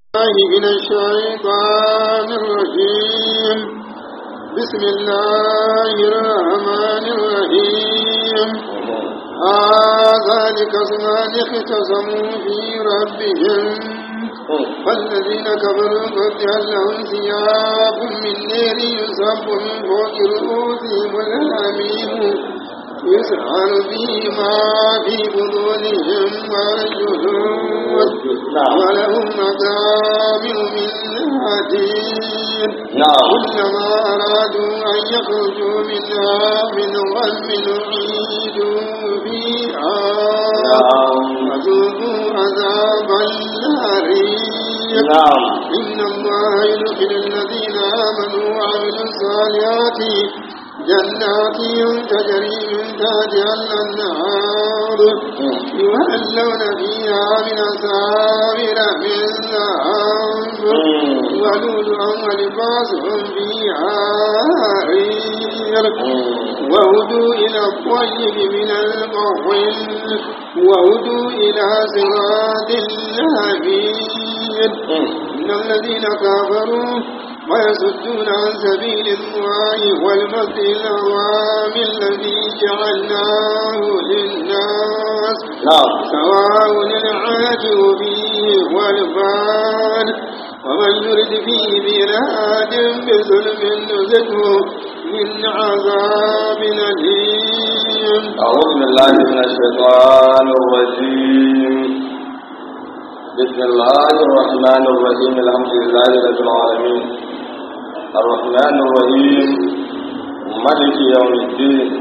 الله من الشيطان الرجيم بسم الله الرحمن الرحيم ذلك اسمان اختصموا في ربهم فالذين كفروا قد لهم ثياب من نير يصب من فوق رؤوسهم الحميم يسعر بما في بطونهم والجلود ولهم مقامع من حديد كلما أرادوا أن يخرجوا منها من غم أعيدوا فيها فذوقوا عذاب النار إن الله يدخل الذين آمنوا وعملوا الصالحات جنات تجري من تحتها الأنهار يهلون فيها من أساور من ذهب ولؤلؤا ولباسهم فيها حرير وهدوا إلى الطيب من القول وهدوا إلى صراط الهبيد إن الذين كفروا ويصدون عن سبيل الله والمسجد الحرام الذي جعلناه للناس سواء العاجر فيه والبان ومن يرد فيه بلاد بظلم نزله من عذاب أليم أعوذ بالله من الشيطان الرجيم بسم الله الرحمن الرحيم الحمد لله رب العالمين الرحمن الرحيم ملك يوم الدين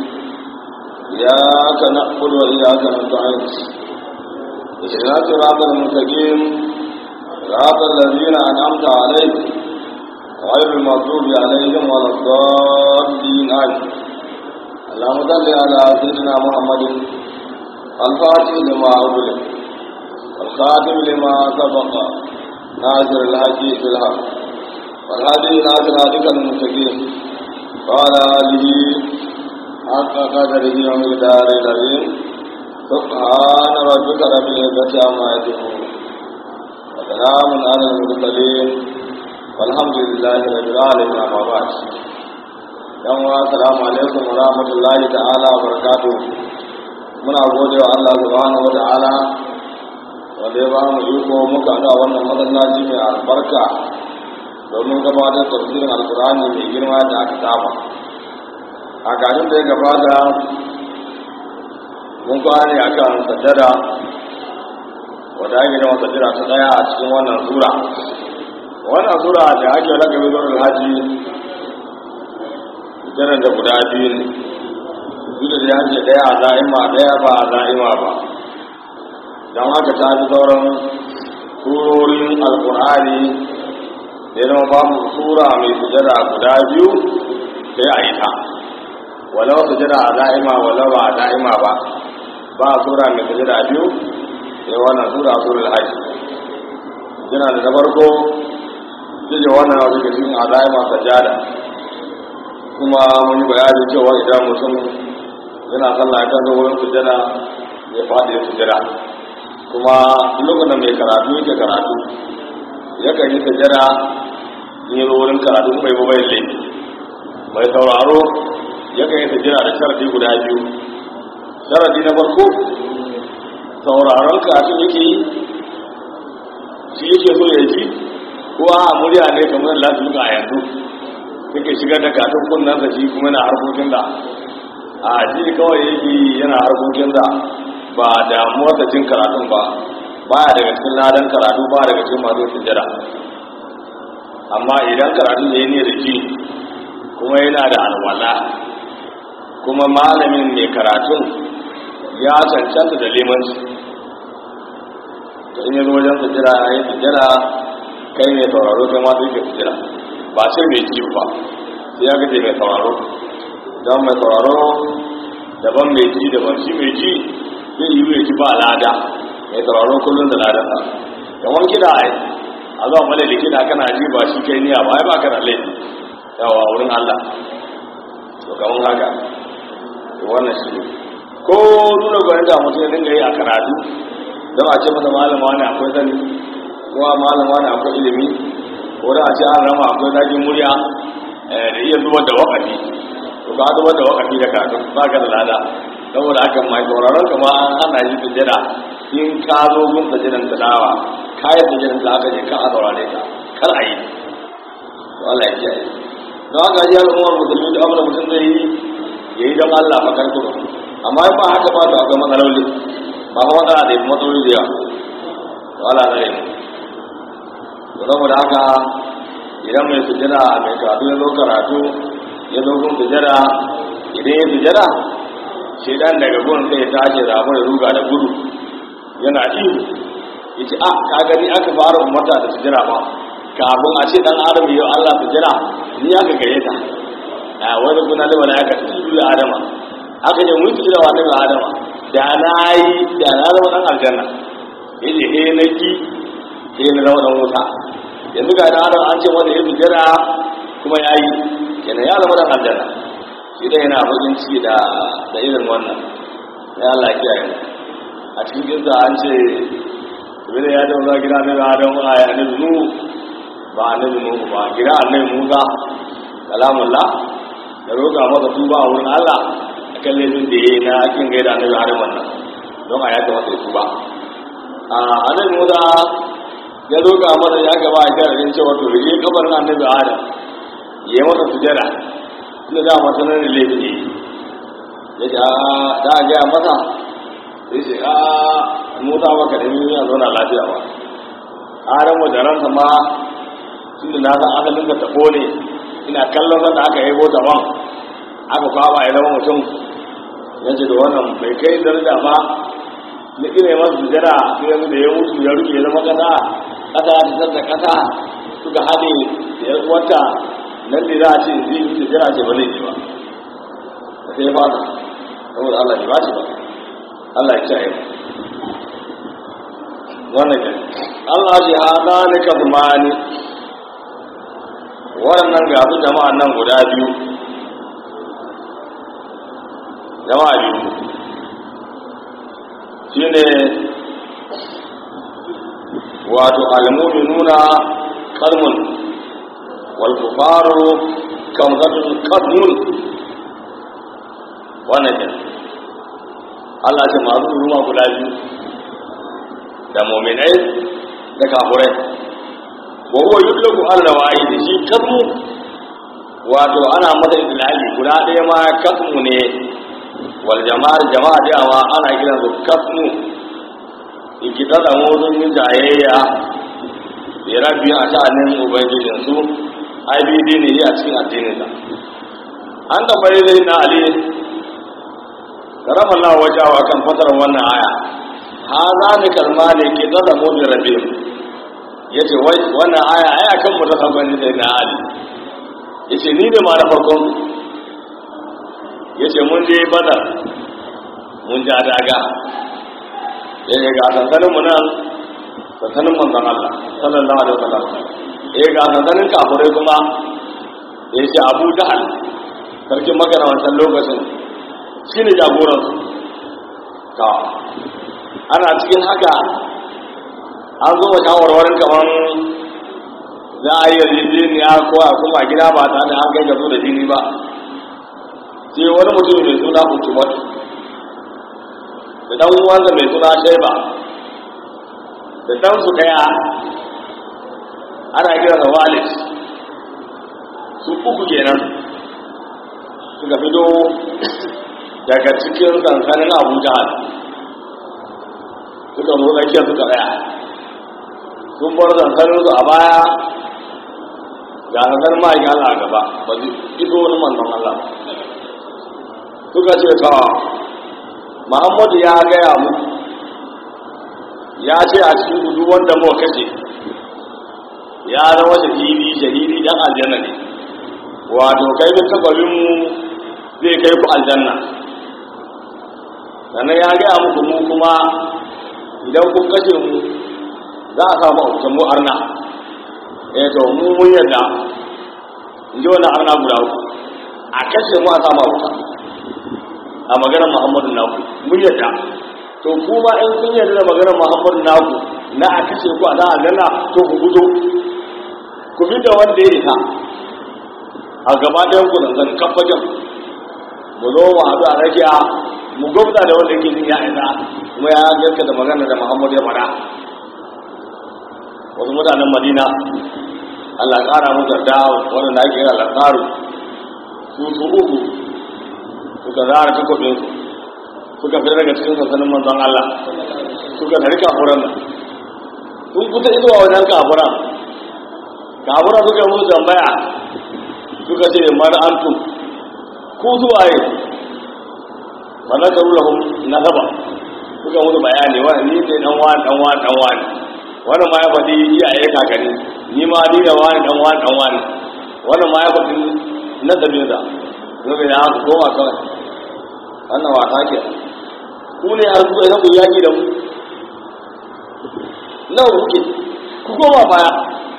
إياك نعبد وإياك نستعين اهدنا الصراط المستقيم صراط الذين أنعمت عليهم غير المغضوب عليهم ولا الضالين آمين اللهم صل على سيدنا محمد الفاتح لما أغلق الخاتم لما سبق ناصر الحق بالحق والهادي إلى صراطك المستقيم وعلى آله حق قدره ومقداره العظيم سبحان ربك رب العزة عما يصفون وسلام على المرسلين والحمد لله رب العالمين أما بعد yan wa assalamu alaikum wa rahmatullahi ta'ala wa barakatuh muna gode wa Allah subhanahu wa ta'ala wanda ya ba mu iko muka ga wannan masallaci mai albarka domin gabatar da tafsirin alkur'ani mai girma da aka saba a garin da ya gabata mun kwane a kan sajjada wadda ake gama sajjada ta daya a cikin wannan sura wannan sura da ake ragabe zuwa alhaji sajjadar da guda biyu ne duk da ya ce daya a za'ima daya ba a za'ima ba don haka ta fi sauran surorin alkur'ani da yana ba mu sura mai sujada guda biyu sai a yi ta walau sujada a da'ima walau ba a da'ima ba ba sura mai sujada biyu sai wannan sura surul hajji yana da na farko jije wannan wasu ke cikin a da'ima sajada kuma mun yi bayani cewa idan mutum yana sallah ya zo wurin sujada ya faɗi ya sujada kuma lokacin da mai karatu yake karatu yakan yi sajada in yi wurin karatu kuma yi bai laifi mai sauraro yakan yi sajada da sharadi guda biyu sharadi na farko sauraron karatu yake yi shi yake so ya ji ko a murya ne kamar lafi duka a yanzu yake shigar da katon kunnan sa shi kuma yana harkokin da a ji kawai yake yana harkokin da ba damuwar da jin karatun ba baya daga cikin ladan karatu ba daga cikin masu sujjada amma idan karatu ya yi ne da ji kuma yana da alwala kuma malamin mai karatun ya cancanta da limanci to in yanzu wajen sujjada ya yi sujjada kai mai sauraro kai ma sai ka sujjada ba sai mai ji ba sai ya gaje mai sauraro don mai sauraro daban mai ji daban shi mai ji zai yi mai ji ba lada mai sauraro kullum da ladansa kamar kiɗa ai a zuwa mala da kiɗa kana ji ba shi kai niya ba ai ba ka da laifi yawa wurin Allah to kamar haka to wannan shi ne ko nuna gwanin da mutum ya dinga yi a karatu don a ce masa malama ne akwai sani kowa malama da akwai ilimi ko da a ce an rama akwai zagin murya da iya zubar da wakati to ka zubar da wakati da ka ba ka da lada saboda haka mai sauraron ka ma an hana shi sujjada in ka zo gun sujjadan tilawa kayan sujjadan da aka je ka a saurare ka kar a yi to Allah ya kiyaye don haka ji al'ummar musulmi da abin da mutum zai yi ya yi don Allah fa kan kudu amma in ba haka ba to akwai matsaloli ba kuma matsala da matsaloli da yawa to Allah zai yi to saboda haka idan mai sujjada mai karatu ya zo karatu ya zo gun sujjada idan ya sujjada shedan daga gun sai ya tashi da abu da ruga da gudu yana ihu ya ce a ka gani aka fara umarta da sujjada ba kafin a ce dan adam yau Allah sujjada ni aka gare ta a wani kuna da wani aka tudu da adama aka ce mun sujjada wa daga adama da na yi da na zama dan aljanna ya ce he na ki he na zama dan wuta yanzu ga dan adam an ce wanda ya sujjada kuma ya yi kenan ya zama dan aljanna shi dai yana bakin ciki da da irin wannan ya Allah ya kiyaye a cikin kinsa an ce Ibn ya dawo gida na Adam a ya ne nu ba annabi Nuhu ba gida annabi Musa kalamullah da roƙa masa tuba a wurin Allah akan laifin da yayi na kin gaida annabi Adam wannan don a yaka masa tuba a annabi Musa ya roƙa masa ya gaba a sharadin cewa to rige kabarin annabi Adam yayi masa sujada inda da masa nan da laifin ne ya ce da a gaya masa sai ce a Musa baka da yi ya zauna lafiya ba Adam da ransa ma tunda na san asalin ka tabo ne ina kallon sanda aka yi bota ban aka kwaba ya zama mutum ya ce da wannan bai kai daraja ba na ina masu sujada sai yanzu da ya mutu ya rufe ya zama kasa kasa ya fitar da kasa suka haɗe da ya wata nan da za a ce zai yi sujada ce ba zai yi ba da sai ya fata saboda Allah ya ba shi ba Allah ya kiyaye wannan ke Allah shi hada ne ka zumani waɗannan ga su jama'an nan guda biyu jama'a biyu shi ne wato almuminuna kalmun walkufaru kamzatun kalmun wannan ke Allah ce masu ruwa guda biyu da mominai da kafurai wa huwa yudlaku ala wahid shi kasmu wato ana masa idlali guda ɗaya ma kasmu ne wal jama'ar jama'a da ma ana kiran su kasmu ikita da motsin yin jayayya da rabbi a sha'anin ubangijin su ibd ne a cikin addinin sa an da bai zai na ali karama Allah wajawa kan fasarar wannan aya ha za ni kalma ne ke tsada mu bi rabbihim ya ce wannan aya aya kan mu ta sabani da na ali ya ce ni da ma na farkon ya ce mun je badar mun ja daga ya ce ga sansanin mu nan sansanin manzon Allah sallallahu alaihi wasallam ya ga sansanin kafirai kuma ya ce abu jahal sarkin magana wancan lokacin shi ne jagoransu ta ana cikin haka an zo wa shawarwarin kamar za a yi yarjejeniya ko a kuma gida ba ta da an kai gaso da jini ba sai wani mutum mai suna hukumar da dan uwansa mai suna shaiba da dan su daya ana kira da walid su uku kenan suka fito daga cikin sansanin abu jihar suka zo tsakiyar suka tsaya sun bar zansarinsu a baya ga zanzar ma'aikin Allah a gaba ba su iso wani manzon Allah suka ce ta Muhammadu ya gaya mu ya ce a cikin gudu wanda mu kashe ya zama shahidi shahidi dan aljanna ne wato kai bin takwarin mu zai kai ku aljanna sannan ya gaya muku mu kuma idan kun kashe mu za a samu autan mu arna eh to mu mun yadda in ji wannan arna guda uku a kashe mu a samu auta a maganar muhammadu naku mun yadda to kuma in kun yadda da maganar muhammadu naku na a kashe ku a za a gana to ku fito ku bi da wanda ya isa a gaba ɗayan ku nan zan kafajen mu zo mu haɗu a rakiya mu gwamna da wanda yake jin ya isa kuma ya gaska da magana da muhammadu ya faɗa wasu mutanen madina allah ƙara musu da wanda na ake yi al'asaru su su uku suka zara takobinsu suka fi daga cikin sansanin manzon allah suka tari kafuran nan sun kusa izuwa wajen kafuran kafuran suka musu tambaya suka ce mara antum ku zuwaye ba na karu lahum nasaba suka musu bayani wa ni ne dan wani dan wani dan wani wani ma ya faɗi iyaye kakanni ni ma ni da wani dan wani dan wani wani ma ya faɗi nasabin sa suka ya ku koma kawai wannan wasa ke ku ne har kuka ku yaki da mu nawa kuke ku koma baya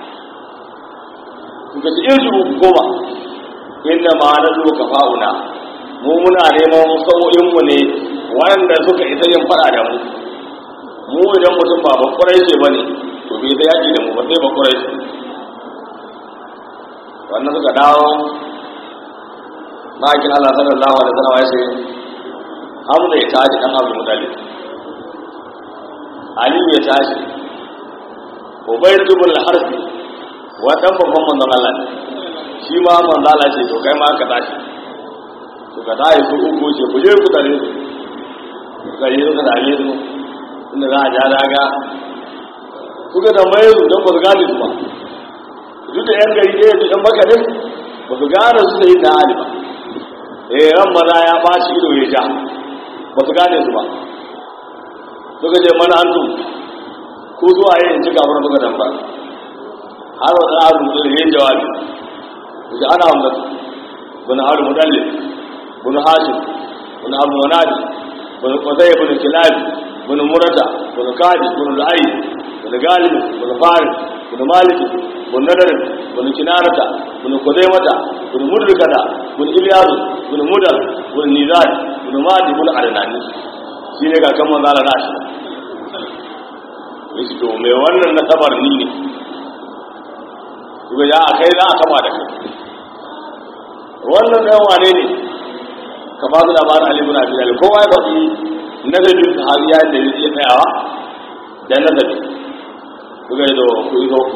suka ce irji ku koma inda ma na zuwa kafa'una mu muna neman sau'inmu ne wanda suka isa yin fada da mu mu idan mutum ba bakwarai ce ba ne to bai ta yaki da mu ba sai bakwarai ce wannan suka dawo ma'aikin Allah sallallahu alaihi wasallam ya ce Hamza ya tashi dan Abu Muttalib Ali ya tashi Ubayd ibn al-Harbi wa dan babban manzon Allah ne shi ma manzon Allah ce to kai ma ka tashi suka tashi su uku ce ku je ku tare su suka yi suka tare su inda za a ja daga suka tambaye su don ba su gane su ba duk da yan gari ɗaya da yan maka ne ba su gane su sai na ali ba eh ran maza ya bashi ido ya ja ba su gane su ba suka ce mana an tu ko zuwa yin ci kafin suka damba har wa tsarin mutum da yin jawabi da ana hamdatu bin haru mudallin bin hashim bin abu manadi bin kwazai bin kilabi bin murata bin kadi bin lu'ayi bin galib bin faris bin maliki bin nadarin bin kinarata bin kuzaimata bin mudrikata bin iliyasu bin mudar bin nizari bin madi bin adnani shi ne ga kan manzala na shi yace to mai wannan nasabar ni ne kuma ya a kai za a kama da kai wannan ɗan wane ne ka ba su labarin Ali bin Abi Talib kowa ya faɗi nazarin sahabiya da ya iya tsayawa da nazari kuka yi zo ku yi zo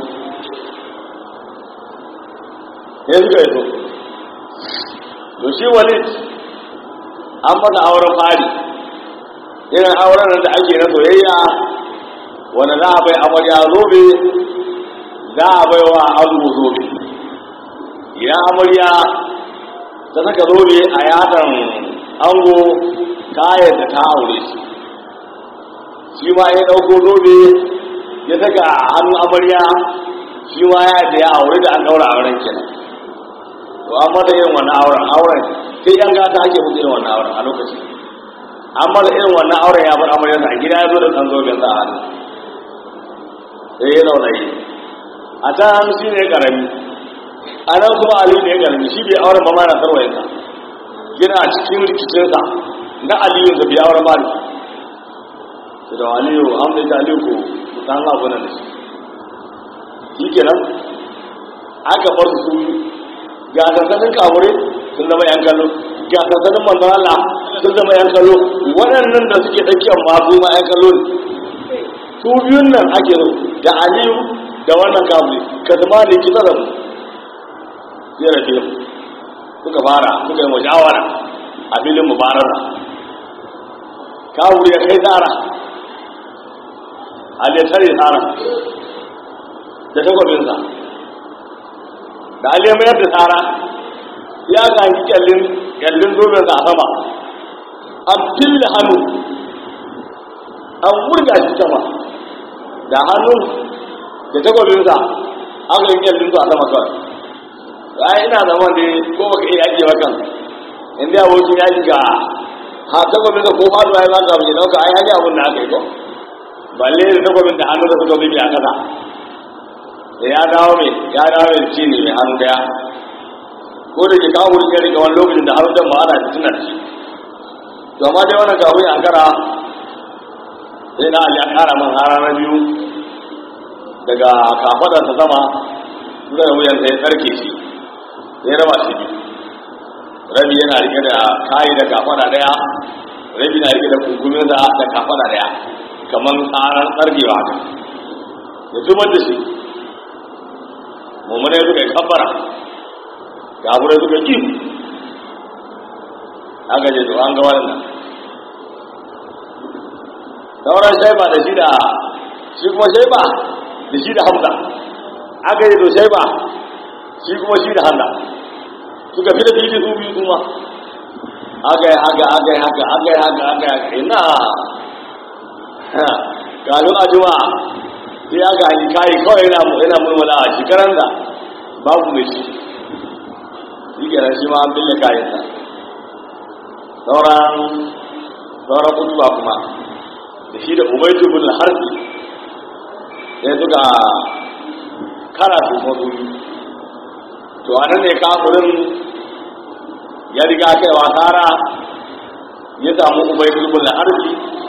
sai suka yi zo to shi walid an masa auren fari irin auren da ake na soyayya wanda za a bai amarya zobe za a bai wa ango zobe idan amarya ta saka zobe a yatsan ango kayan da ta aure shi shi ma ya ɗauko zobe ya saka hannun amarya shi ma ya da ya aure da an ɗaura auren kenan to an mata irin wannan auren auren sai yan gata ake musu irin wannan auren a lokaci an mata irin wannan auren ya bar amaryarsa a gida ya zo da ɗan zoben sa a hannu sai ya zauna yi a can shi ne ƙarami a nan kuma ali ne ƙarami shi bai auren ba ma na sarwayinsa yana cikin rikicinsa na aliyu da bai auren ba ne sai da aliyu an bai ta aliyu ko san abu na da shi shi kenan aka bar su ga sansanin kawure sun zama yan kallo ga sansanin manzon Allah sun zama yan kallo waɗannan da suke tsakiyar ma su ma yan kallo ne su biyun nan ake so da aliyu da wannan kabuli ka zama ne kisa da mu zai rafe mu suka fara suka yi mujawara a filin mubarara kabuli ya kai tsara aliyu tare tsara da takwabinsa da aliyu mayar da tsara ya gangi kyallin kyallin zobensa a sama an fille hannu an wurga shi sama da hannun da takwabinsa aka yi kyallin su a sama kawai ai ina zaman da ko baka iya yaki ba kan inda abokin yaki ga ha takwabinsa ko faduwa ya zaka mai dauka ai hanyar abin da aka yi ko balle da takwabin da hannu da suka bibi a kasa da ya dawo mai ya dawo mai ci ne mai hannu daya ko da ke kawo wurin ya rike wani lokacin da hannun ma ana tuna da shi to amma dai wannan kafin a kara sai na ali ya kara man hara na biyu daga kafadarsa sama zuwa wuyansa ya tsarke shi ya raba shi biyu rabi yana rike da kayi da kafada daya rabi na rike da kunkumin da da kafada daya kamar tsaran tsargewa haka ya zubar da shi mummuna suka yi kabbara gaburai suka ƙi aka je to an ga wannan sauran shaiba da shi da shi kuma shaiba da shi da hamza aka yi to shaiba shi kuma shi da hamza suka fi da fili su biyu kuma aka yi haka aka yi haka aka yi haka aka yi haka ina kafin a juma sai aka hanyi kayi kawai yana mulmula a shekaran da babu mai shi shi kenan shi ma an bille kayansa sauran sauran kutuba kuma da shi da ubaitu bin harbi sai suka kara su mazu to anan ne kafirin ya riga kai wa tara ya samu ubaitu bin harbi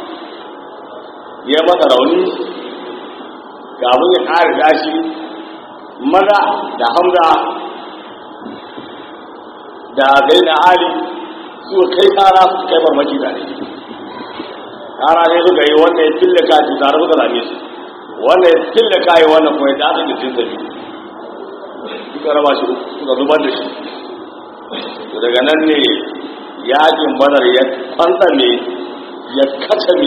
ya masa rauni kafin ya kare dashi maza da hamza da zai na ali su kai kara su kai farmaki da ne kara ne suka yi wannan ya fille kaji tare suka zame su wannan ya fille kayi wannan kuma ya dace da cinta biyu suka raba shi suka zubar da shi to daga nan ne yakin badar ya kwantsame ya kacame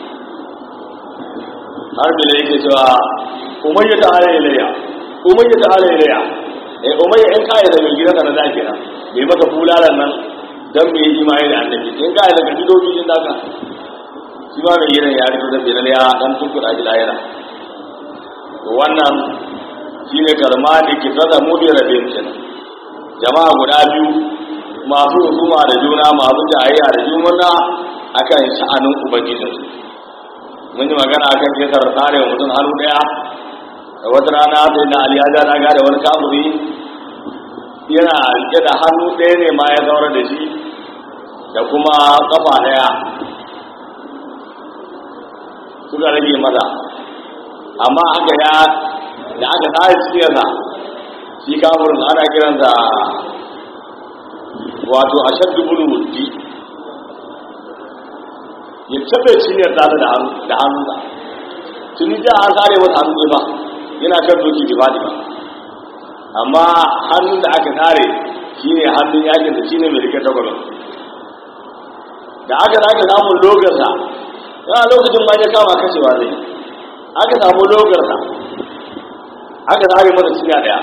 har da yake cewa umayya ta ala ilayya umayya ta ala ilayya eh umayya in kai da mai gidanka na da kenan bai maka bulalan nan dan bai yi imani da annabi in kai da gadi dobi din daga shi ba mai gidan ya rito da bilal ya dan tunkuda shi lahira to wannan shine karma da ke tsada mu bi rabin kenan jama'a guda biyu masu husuma da juna masu jayayya da juna akan sha'anin ubangijinsu mun yi magana akan kisar tsare mutum hannu daya da wata rana sai na aliyaja na gada wani kafuri yana rike da hannu ɗaya ne ma ya zaura da shi da kuma kafa daya suka rage mata amma aka ya da aka tsare cikiyarsa shi kafurin ana kiransa wato a shaddu bulu wuddi ya taɓe cinyar tare da hannunsa tuni da an tsare wata hannu ne ba yana kan doki da faɗi ba amma hannun da aka tsare shi ne hannun yakin da shi ne mai rike tagwalon da aka sake samun logarsa yana lokacin ma ya kama kashewa zai aka samu logarsa aka tsare masa cinya ɗaya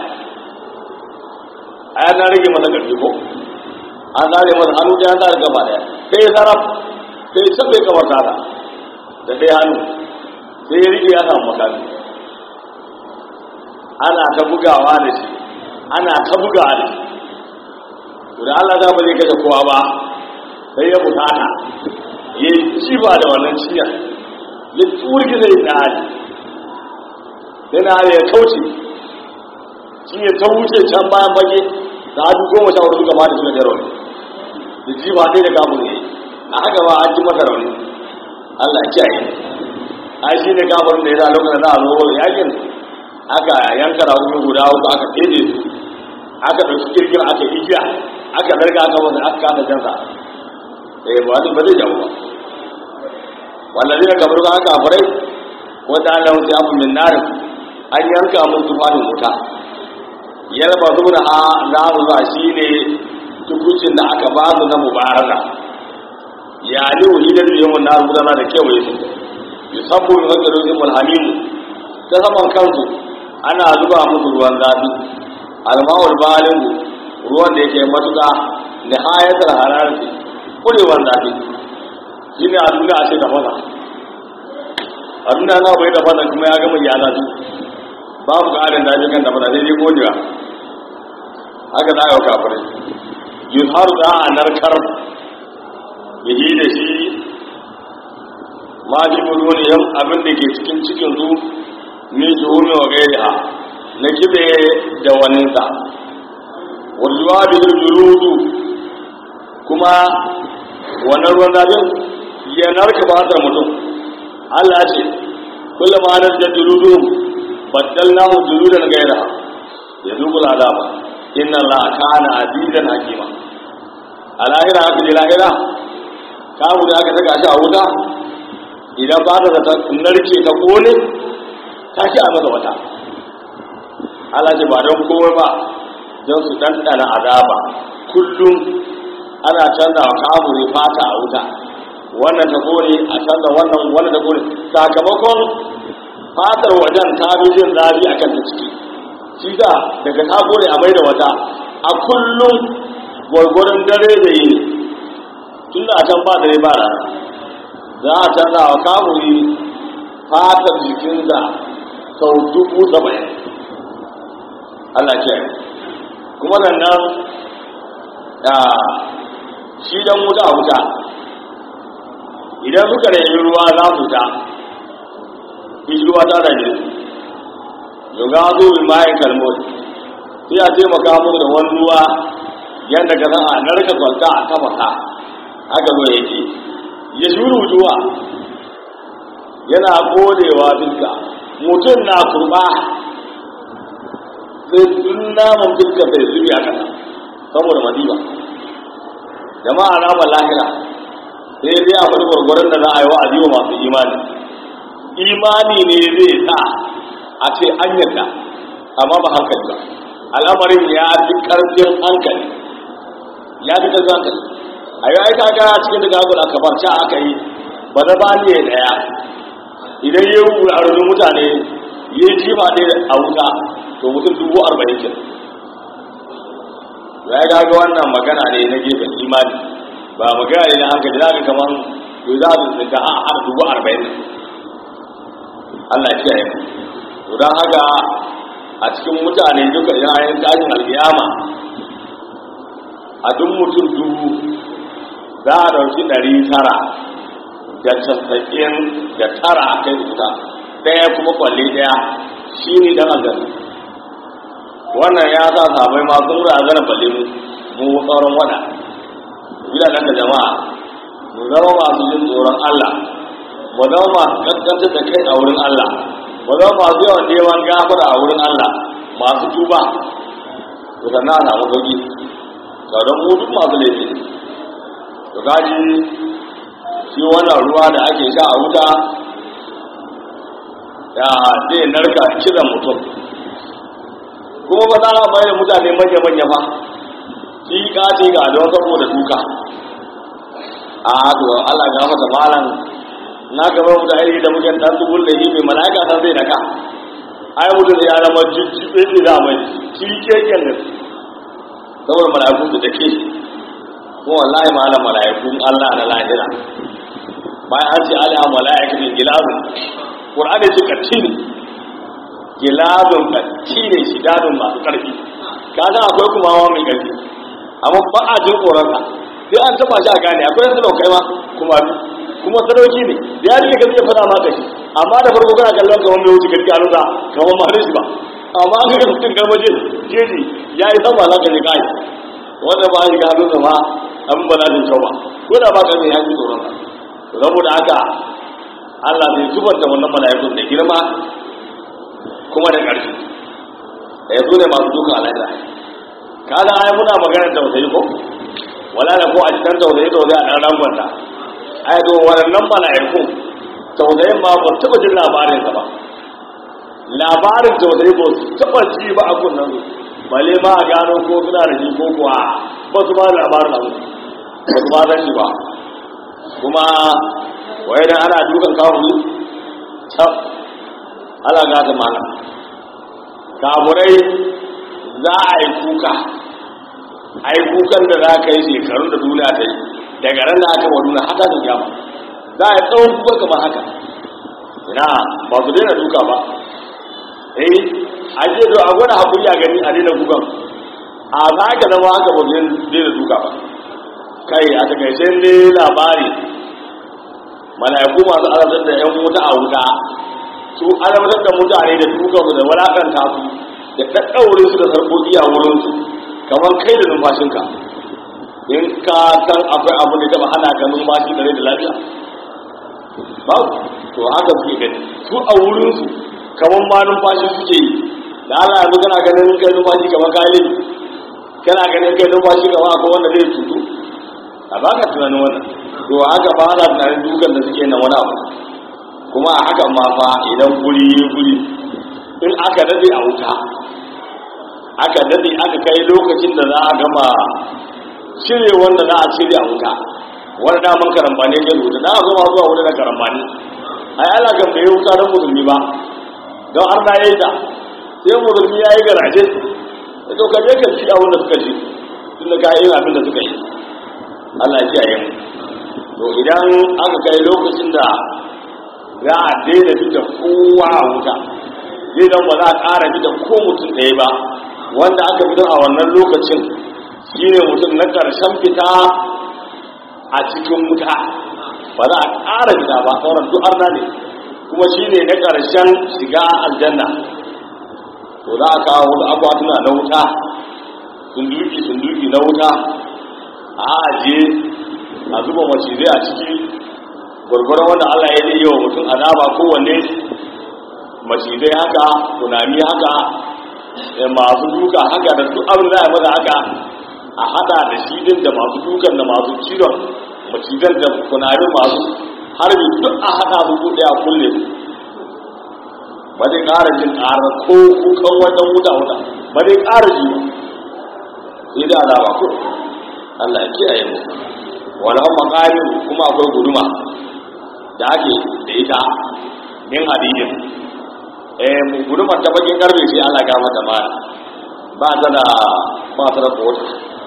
a yana rage masa ƙarfi ko an tsare masa hannu ɗaya an tsare gaba ɗaya sai ya sarrafa sai ya sabbe kamar tata da ɗaya hannu sai ya rike ya samu makami ana ta bugawa da shi ana ta bugawa da shi to da Allah za ba zai kashe kowa ba sai ya bukata ya ci ba da wannan ciyar ya turgi zai na hali sai na hali ya kauce ciyar ta wuce can bayan bage da hadu goma sha hudu gaba da shi da jaroni da ji ba dai da kamun ne a haka ba an ji masa rauni Allah kiyaye ai shi ne kafirin da ya sa lokacin da za a zo yakin aka yanka rauni guda uku aka ɗebe su aka ɗauki kirkir aka igiya aka zarga aka wanda aka kasa jansa eh ba wani ba zai jawo ba wallazi na kamar ba aka farai wanda Allah ya abu min nar an yanka mun tufanin wuta yalba zuna a naru ba shine tukucin da aka ba su na mubaraka ya ne wahidar da yawan naru gudana da kewaye su yusabbu min hajjarojin mulhamimu ta saman kansu ana zuba musu ruwan zafi almawul balin ruwan da yake matuka da hayatar hararci kurewan zafi shi ne a duniya a ce da fasa a duniya na bai da fasa kuma ya gama ya zafi babu ƙarin zafi kan da fasa sai dai godewa haka za a yau kafirai yuzharu za a narkar bihi da shi ma ji buluniyar abin da ke cikin cikin su min zuhumi wa gairiha na kibe da waninsa walluwa da juludu kuma wannan ruwan zafin ya narka fatar mutum Allah ce kullum anar da juludu baddalnahu juludan ghayra yazuqul azaba inna allaha kana azizan hakima a lahira haka je lahira kamu da aka saka shi a wuta idan ba ta ta narke ta kone ta shi a masa wata Allah ce ba don komai ba don su ɗanɗana azaba kullum ana canza wa kamuri fata a wuta wannan ta kone a canza wannan wannan ta kone sakamakon fatar wajen ta fi jin zafi a kan ta ciki shi da daga ta kone a mai da wata a kullum gwargwaron dare da yi tun da a can ba dare ba rana za a canza wa kamuri fatar jikinsa sau dubu saba'in Allah ke kuma nan nan shi dan wuta a wuta idan suka nemi ruwa za su ta shi ruwa ta da ne yau ga zo bi mayan kalmot sai a taimaka musu da wani ruwa yadda ka san a narka kwalta a tafasa haka zo yake ya shuru juwa yana kodewa duka mutum na kurba sai dun naman fuska sai zubi a kasa saboda madiba jama'a naman lahira sai dai a wani gwargwaron da za a yi wa aziwa masu imani imani ne zai sa a ce an yadda amma ba hankali ba al'amarin ya fi karfin hankali ya fi karfin hankali a yi aika gara cikin daga agula kamar sha aka yi ba na bani ya daya idan ya yi a rubin mutane ya yi jima ne a wuta to mutum dubu arba'in ke ya yi gaga wannan magana ne na gefen imani ba magana ne na hankali za ka kamar to za su da a har dubu arba'in Allah ya kiyaye mu to don haka a cikin mutane duka idan ayin tashin alkiyama a duk mutum dubu za a ɗauki ɗari tara da casa'in da tara a kai wuta ɗaya kuma kwalle ɗaya shi ne dan aljanna wannan ya sa sabai ma sun razana balle mu mu tsoron wada bila daga jama'a mu zama masu jin tsoron Allah mu zama masu kaskanta da kai a wurin Allah mu zama masu yawan neman gafara a wurin Allah masu tuba to sannan a samu sauki sauran mu duk masu laifi ne to gaji shi wannan ruwa da ake sha a wuta da zai narka kiran mutum kuma ba za a mai da mutane manya-manya ba shi kace ga don saboda duka a to Allah ga mata malam na gaba mu da iri da muke dan dubul da mai malaika san zai daka ai mutum ya zama jijjibe ne da mai shi keken ne saboda malaiku da take ko wallahi malam malaikun Allah na lahira bayan an ce ala malaikatin gilazun qur'ani suka cini gilazun ka cine shi dadun masu karfi kaga akwai kuma wa mai karfi amma ba a jin tsoronsa sai an taba shi a gane akwai yanzu daukai ma kuma kuma sadauki ne da ya rike gaske fada ma kashi amma da farko kana kallon kamar mai wuce garki a nuka kamar ma shi ba amma an ga mutum garmaje jeji ya yi sama za ka je kai wanda ba shi ga hannunsa ma abin ba za su kyau ba ko da ba ka mai yanki tsoronsa saboda haka Allah zai zubar da wannan mala'ikun da girma kuma da ƙarfi ya zo ne masu duka alaƙa kaga ai muna magana tausayi ko wala da ko a cikin tausayi tausayi a ɗan rangwanta ai to waɗannan mala'iku tausayin ma ba taɓa jin labarin ba labarin tausayi ba su taɓa ji ba a kunnan su bale ma a gano ko suna da shi ko kuwa ba su ba da labarin abu ba su ba san shi ba kuma wai dan ana dukan kawo tab ala gata mana kamurai za a yi kuka a yi kukan da za ka yi shekarun da duniya ta yi daga ran da aka wa duniya haka da gyama za a yi tsawon kuka kamar haka ina ba su daina duka ba eh a ce to a gwada haƙuri a gani a daina kukan a za ka zama haka ba su daina duka ba kai a takaice ne labari mala'iku masu azabtar da yan wuta a wuta su azabtar da mutane da dukansu da walakanta su da ɗaɗɗaure su da sarƙoƙi a wurinsu kamar kai da numfashinka in ka san akwai abu da taɓa hana ka numfashi da rai da lafiya ba to haka suke gani su a wurinsu kamar ma numfashi suke yi da Allah yanzu kana ganin kai numfashi kamar kalin kana ganin kai numfashi kamar akwai wanda zai tutu a baka tunanin wannan to haka ba na tunanin dukan da suke nan wani abu kuma a hakan ma fa idan guri yi guri in aka dade a wuta aka dade aka kai lokacin da za a gama cire wanda za a cire a wuta wani daman karambani ke wuta da a zama zuwa wuta da karambani a yi ala kan bai wuta don musulmi ba don har na yi ta sai musulmi ya yi garaje da to kaje ka ci abin da suka ci tun da ka yi abin da suka yi Allah ya kiyaye mu to idan aka kai lokacin da za a daina fita kowa a wuta zai dan ba za a ƙara fita ko mutum ɗaya ba wanda aka fitar a wannan lokacin shine mutum na ƙarshen fita a cikin wuta ba za a ƙara fita ba sauran duk arna ne kuma shine na ƙarshen shiga aljanna to za a kawo wasu akwatuna na wuta sunduki sunduki na wuta a ajiye a zuba macizai a ciki gwargwaron wanda Allah ya yi wa mutum azaba kowanne macizai haka tunani haka masu duka haka da duk abin da ya maza haka a hada da shi din da masu dukan da masu cizon macizan da kunari masu harbi duk a hada su kuɗe a kulle su ba zai ƙara jin ƙara ko kukan wajen wuta wuta ba zai ƙara ji ba sai da azaba ko Allah ya kiyaye mu wala maqamin kuma akwai guduma da ake da ita min hadidin eh mu gudumar ta bakin karfe sai Allah ga mata ma ba ta da ba ta da kota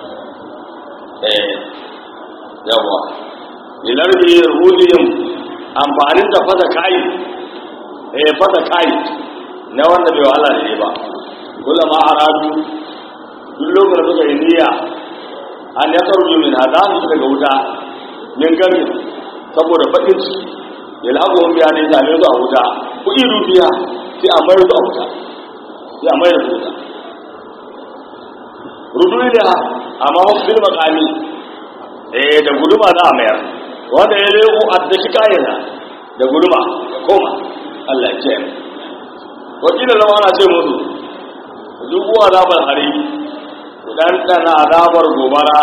eh yawa ilarbi ruhiyum amfanin da fata kai eh fata kai na wanda bai wala ne ba kullama aradu duk lokacin da suka yi niyya an ya sarju min hada su daga wuta min gami saboda bakin ciki ya lagu wani biya ne same su a wuta ku iru biya sai a mayar su a wuta sai a mayar su wuta rudu da amma wasu bil makami eh da guduma za a mayar wanda ya lego a daki kayansa da guduma ya koma Allah ya kiyaye wakilin zama ana ce musu duk uwa zaɓar hari ɗanɗana azabar gobara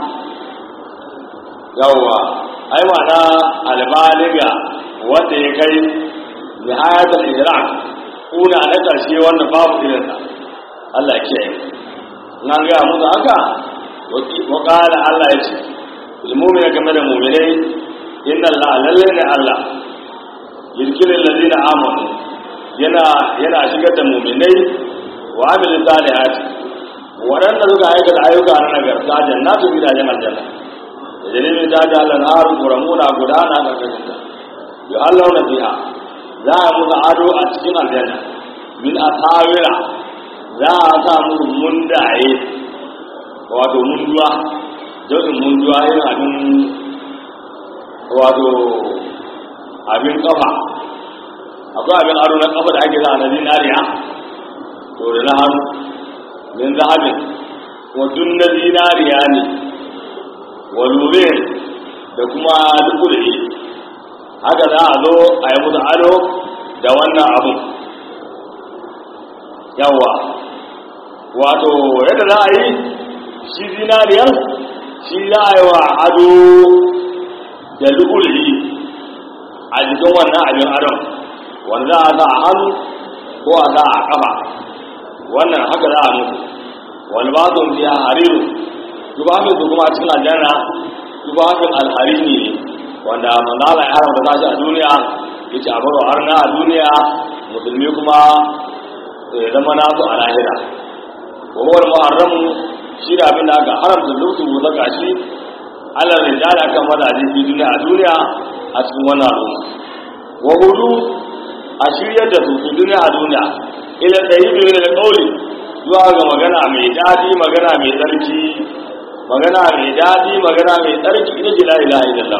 yawwa ai mana albaliga wanda ya kai nihayatul ihram kuna na ƙarshe wanda babu irinsa Allah ke nan ga musu haka wa qala Allah ya ce ilmumi game da mu'minai inna Allah lalle ne Allah yirkilul ladina amanu yana yana shigar da mu'minai wa amilu salihati waɗanda suka aikata ayyuka na nagarta jannatu gidajen aljanna da dalilin ta da Allah har kuramuna gudana ga kanta ya Allah na biha za a musu ado a cikin aljanna min asawira za a sa musu mundaye wato munduwa jau'in munduwa yin abin wato abin kafa akwai abin ado na kafa da ake za a na zinariya to da na hannu min zahabin wa na zinariya ne wa lure da kuma dukuri haka za a zo a yi musu ado da wannan abun yawa wato yadda za a yi shi zinariyar shi za a yi wa ado da dukuri a jikin wannan abin adon wanda za a sa a hannu ko a sa a kafa wannan haka za a mutu wani ba su biya hariru tubafin su kuma cikin aljanna tubafin alharini ne wanda manzala ya haramta ta shi a duniya ya ce a baro harna a duniya musulmi kuma ya zama nasu a lahira kowar muharramu shi da abin da aka haramta luksu buta gashi allah rijala kan mazaje fi duniya a duniya a cikin wannan al'umma wa hudu a shiryar da su fi duniya a duniya ila ɗari biyu da ƙauli zuwa ga magana mai daɗi magana mai tsarki magana mai daɗi magana mai tsarki ita ce la ilaha illallah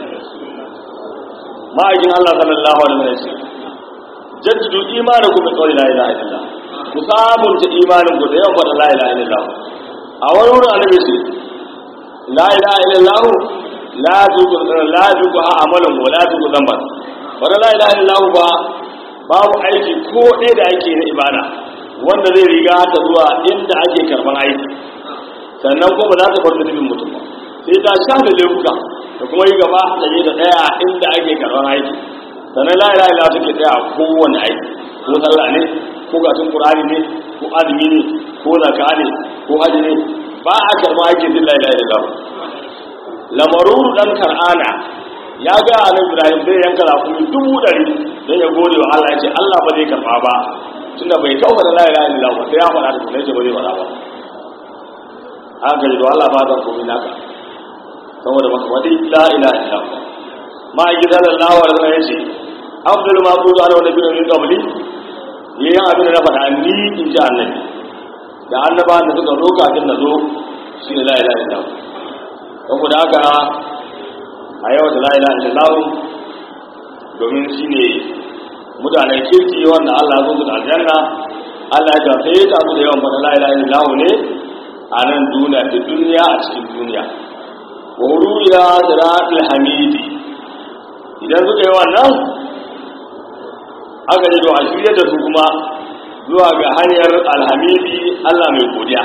ma'aikin Allah sallallahu alaihi wasallam jaddidu imanakum bi qawli la ilaha illallah ku sabunta imanin ku da yawan faɗa la ilaha illallah a wani wurin annabi ce la ilaha illallah la tuqu la tuqu amalan wa la tuqu dhanban wannan la ilaha illallah ba babu aiki ko ɗaya da ake na ibada wanda zai riga ta zuwa inda ake karban aiki sannan kuma za ta bar zunubin mutum ba sai ta sha da laifuka da kuma yi gaba da je da ɗaya inda ake karban aiki sannan la ilaha illa take tsaya a kowane aiki ko sallah ne ko gatun qur'ani ne ko azumi ne ko zakka ne ko haji ne ba a karba aikin din la ilaha illa lamaruru dan kar'ana ya ga annabi Ibrahim zai yanka rakumi dubu ɗari don ya gode wa Allah ya ce Allah ba zai karba ba tunda bai kawo da la ilaha illa ba sai ya faɗa da kuma ce ba zai faɗa ba haka da Allah ba zan komai naka saboda baka faɗi la ilaha illa ba ma gidan Allah wa Allah ya ce afdalu ma qulu ana wa nabiyyu min qabli yayin abin da na faɗa ni in ji annabi da annaba da suka zo kafin na zo shi ne la ilaha illa ba saboda haka a yau da la ilaha illa domin shi ne mutanen kirki wanda Allah zo da aljanna Allah ya sai ta su da yawan fata la ilaha illallah ne a nan duniya da duniya a cikin duniya wa huru ila siratul hamidi idan suka yi wannan aka ji to a shirya da su kuma zuwa ga hanyar alhamidi Allah mai godiya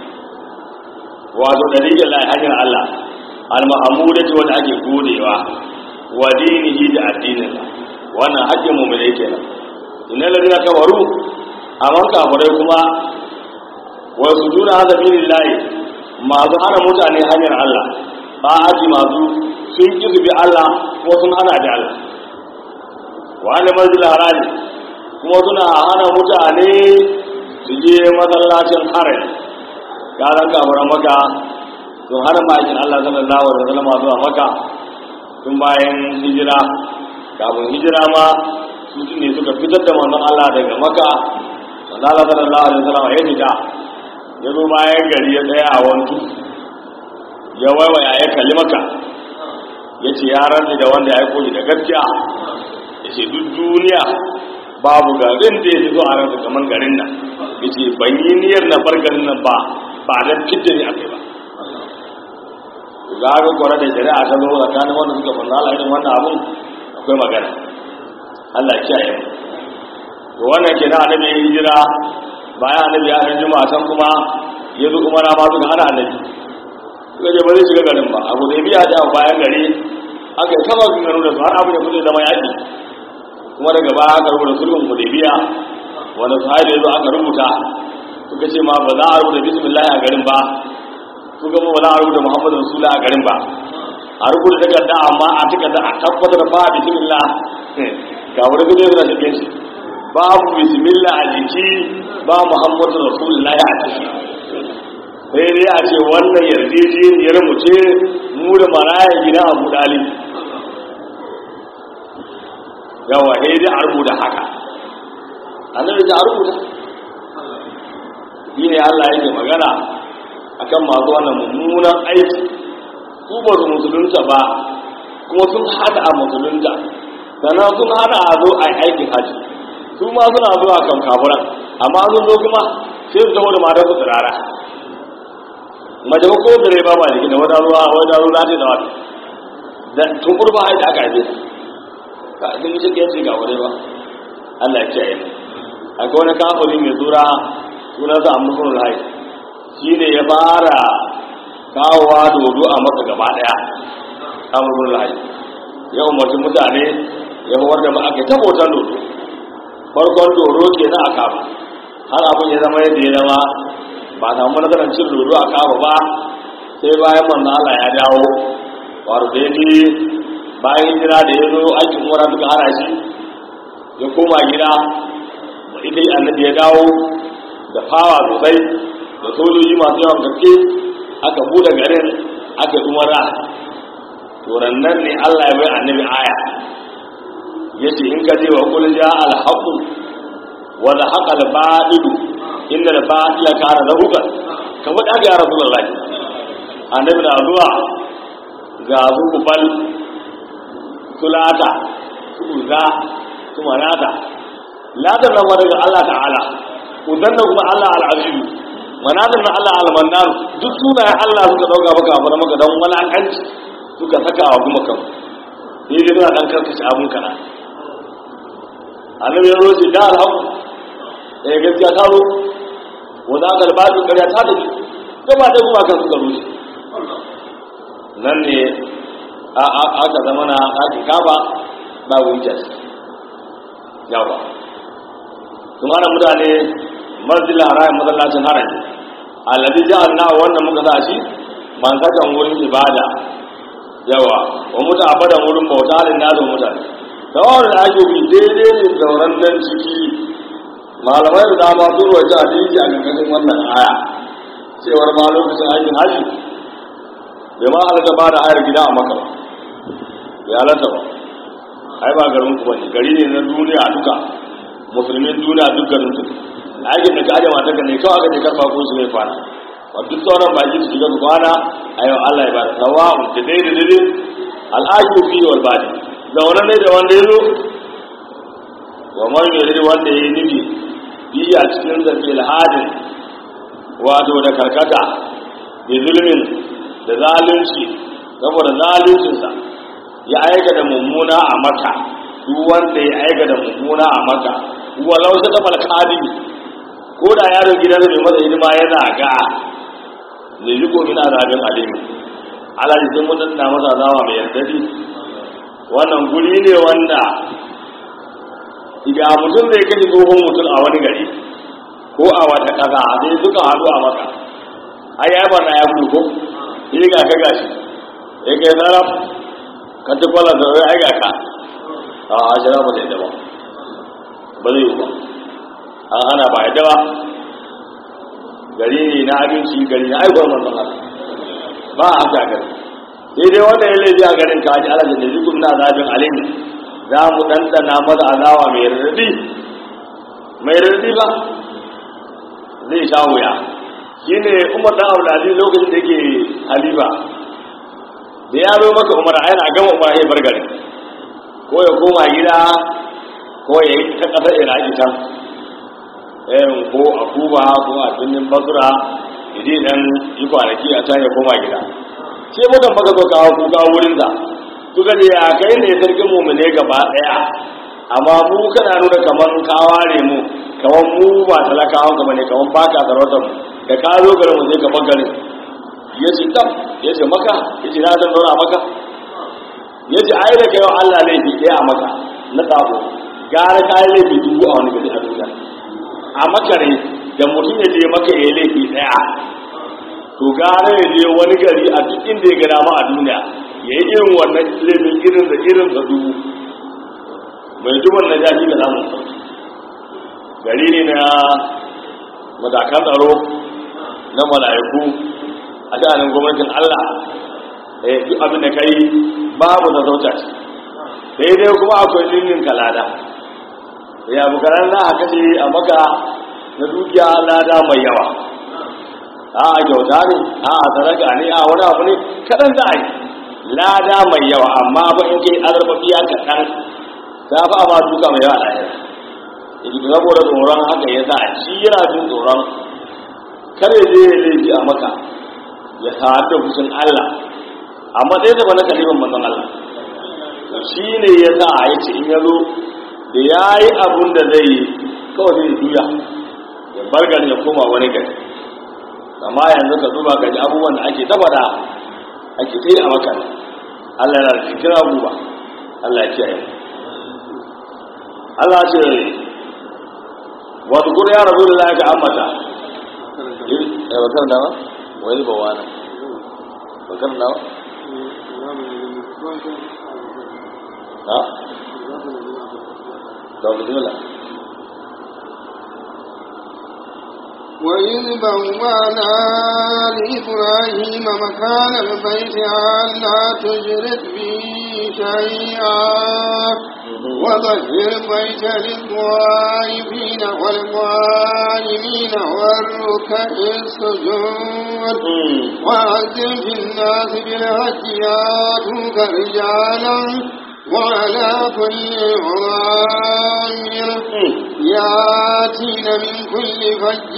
wato dalilin la hanyar Allah al-mahmudati wanda ake godewa wa dinihi da addininsa wannan haƙƙin mu ne kenan innal ladina kafaru amma kafirai kuma wa sujuna hada billahi masu hana mutane hanyar Allah ba aji masu sun ki bi Allah ko sun hana da Allah wa anna masjidil harami kuma suna hana mutane su je masallacin haram karan kafiran maka sun hana ma'aikin Allah sallallahu alaihi wasallam zuwa maka tun bayan hijira kafin hijira ma su ne suka fitar da manzon Allah daga maka manzon Allah sallallahu alaihi wasallam ya fita ya zo bayan gari ya tsaya a wantu ya waiwaya ya kalli maka ya ce ya rantsi da wanda ya koji da gaskiya ya ce duk duniya babu garin da ya fi zo a ransa kamar garin nan ya ce ban yi niyyar na bar garin nan ba ba don fitar ne a kai ba za ga kwara da shari'a ta zo tsakanin wanda suka fanna ala irin wannan abun akwai magana Allah ya kiyaye to wannan kenan annabi ya hijira bayan annabi ya yi juma'a san kuma ya zo kuma na ma suka hana annabi suka je ba zai shiga garin ba abu da biya da bayan gari aka yi kama sun gano da su har abu da kuke zama yaƙi kuma daga baya aka rubuta sulhun hudaybiya wanda sahabi ya zo aka rubuta suka ce ma ba za a rubuta bismillah a garin ba suka ba za a rubuta muhammadu rasulullah a garin ba a rubuta takarda amma a takarda a tabbatar ba bismillah ga wani gudu yana cikin shi babu bismillah a jiki ba muhammadu rasulullah a ciki sai dai a ce wannan yarjejeniyar mu ce mu da maraya gina abu dalib yawa sai dai a rubuta haka annabi da a rubuta shi ne Allah yake magana akan masu wannan mummunan aiki su ba su musulunta ba kuma sun hada a musulunta sannan sun hana a zo a aikin haji su ma suna zuwa kan kafuran amma sun zo kuma sai su taho da matar su tsirara mace ko ko dare ba ba jiki da wata ruwa wata ruwa za ta da wata da tun kurba haida aka haife ka sun yi cikin yanci ga wani ba Allah ya kiyaye akwai wani kafiri mai tsura sunansa amurkun rai shi ne ya fara kawowa dodo a maka gaba daya amurkun rai ya umarci mutane ya hawar da aka ta hoton dodo farkon dodo ke na a kama har abin ya zama yadda ya zama ba a samu nasarar cin dodo a kama ba sai bayan manzo Allah ya dawo wato da yake bayan hijira da ya zo aikin mura suka hana shi ya koma gida ita annabi ya dawo da fawa sosai da sojoji masu yawan gaske aka bude garin aka yi umara turan nan ne Allah ya bai annabi aya ya ce in ka je wa kul ja al haqu wa la haqa al batil inna al batila kana zahuqa ka faɗa ga rasulullahi annabi na zuwa ga su kubal sulata su uza su manata ladan nan daga Allah ta'ala udan nan kuma Allah al-aziz manatan nan Allah al-mannan duk sunayen Allah suka dauka maka abu maka dan walakanci suka saka wa kuma kan ni dai ina dan karkace abun kana annabi ya zo ce da alhaku eh gaskiya ta zo wa za ka albatu ƙarya ta tafi gaba ɗaya kuma kan suka rushe nan ne aka zama na ɗakin kaba ba wujar yawa kuma ana mutane masjidil haram masallacin harami alladhi ja'alna wannan muka sa shi man sakan wurin ibada yawa wa muta abadan wurin bauta halin nazo mutane tawar da ake bi daidai ne zauren nan ciki malamai da dama sun roƙi a dinki a ganganin wannan aya cewar ma lokacin aikin haji bai ma halatta ba da hayar gida a maka ba bai halatta ba ai ba garin ku bane gari ne na duniya duka musulmin duniya duk garin su aikin da ka aje mata ka ne kawai aka je karfa ko su mai fara wa duk sauran baki su shiga su kwana a yau Allah ya bada sawa'un da dai da dai al'aji fi wal badi zaune ne da wanda ya zo wa man yuri wanda ya yi nufi biya cikin zafi alhadin wato da karkata da zulmin da zalunci saboda zaluncinsa ya aika da mummuna a maka duk wanda ya aika da mummuna a maka walau ta taɓa alƙali ko da yaron gidan mai masa hidima yana ga ne riko min azabin alimi ala jikin mutum na masa zawa mai yardadi wannan guri ne wanda idan mutum zai kashe tsohon mutum a wani gari ko a wata ƙasa sai suka haɗu a maka ai ya barna ya gudu ko yi ga ka gashi ya kai sarraf ka ci kwallon da wai ai ga ka a ashira ba zai daba ba zai yi ba an hana ba yadda ba gari ne na abinci gari na aikwar manzon Allah ba a haka gari sai dai wanda ya laifi a garin kaji ala da zikun na zabin alimi za mu ɗanɗana maza alawa mai rarrabi mai rarrabi ba zai sha wuya shi ne umar ɗan auladi lokacin da yake halifa da ya zo maka umar a yana gama umar ya bar gari ko ya koma gida ko ya yi ta ƙasar iraki can ɗayan ko a kuba ko a birnin basura idi dan yi kwanaki a can ya koma gida sai mutan baka zo kawo kuka wurin da suka ce ya kai ne sarkin mu ne gaba ɗaya amma mu kana nuna kaman ka ware mu kaman mu ba talakawan ka bane kaman baka sarautar mu da ka zo garin mu sai ka bar garin ya ce tam ya ce maka ya ce na san zauna maka ya ce ai da kai wa Allah laifi ɗaya a maka na sabo gara ka yi laifi dubu a wani gari a duniya a makare da mutum ya je maka ya laifi daya to gara ya je wani gari a duk inda ya gada ma a duniya ya yi irin wannan laifin irin da irin da dubu mai duban na jahi da namun sauki gari ne na matakan tsaro na mala'iku a sha'anin gwamnatin allah duk abin da ka yi babu da zauta ce sai dai kuma akwai lillin kalada ya bukarar za a kashe a maka na dukiya lada mai yawa a a kyauta ne a a sadaka ne a wani abu ne kaɗan za a yi lada mai yawa amma ba in kai azarbabiya kaɗan ta fi a ma duka mai yawa lahira yake saboda tsoron haka ya sa shi yana jin tsoron kar ya je ya laifi a maka ya sa'ad da fushin Allah amma ɗaya da wani kalifin manzon Allah shi ne ya sa a yi ce in ya zo da ya yi abun da zai yi kawai zai juya ya bar gari ya koma wani gari amma yanzu ka duba gaji abubuwan da ake taba da ake ta yi a maka Allah yana da cikin abubuwa Allah ya kiyaye Allah ce wato kuma ya rabu da za ka ambata ya bakar da ba wani ba wani bakar da ba ha da بسم الله وإذ بوانا لإبراهيم مكان البيت ألا تشرك بي شيئا وطهر بيت للطائفين والقائمين والركع السجود وأذن في الناس بالهج ياتوك رجالا وعلى كل ضامر ياتين من كل فج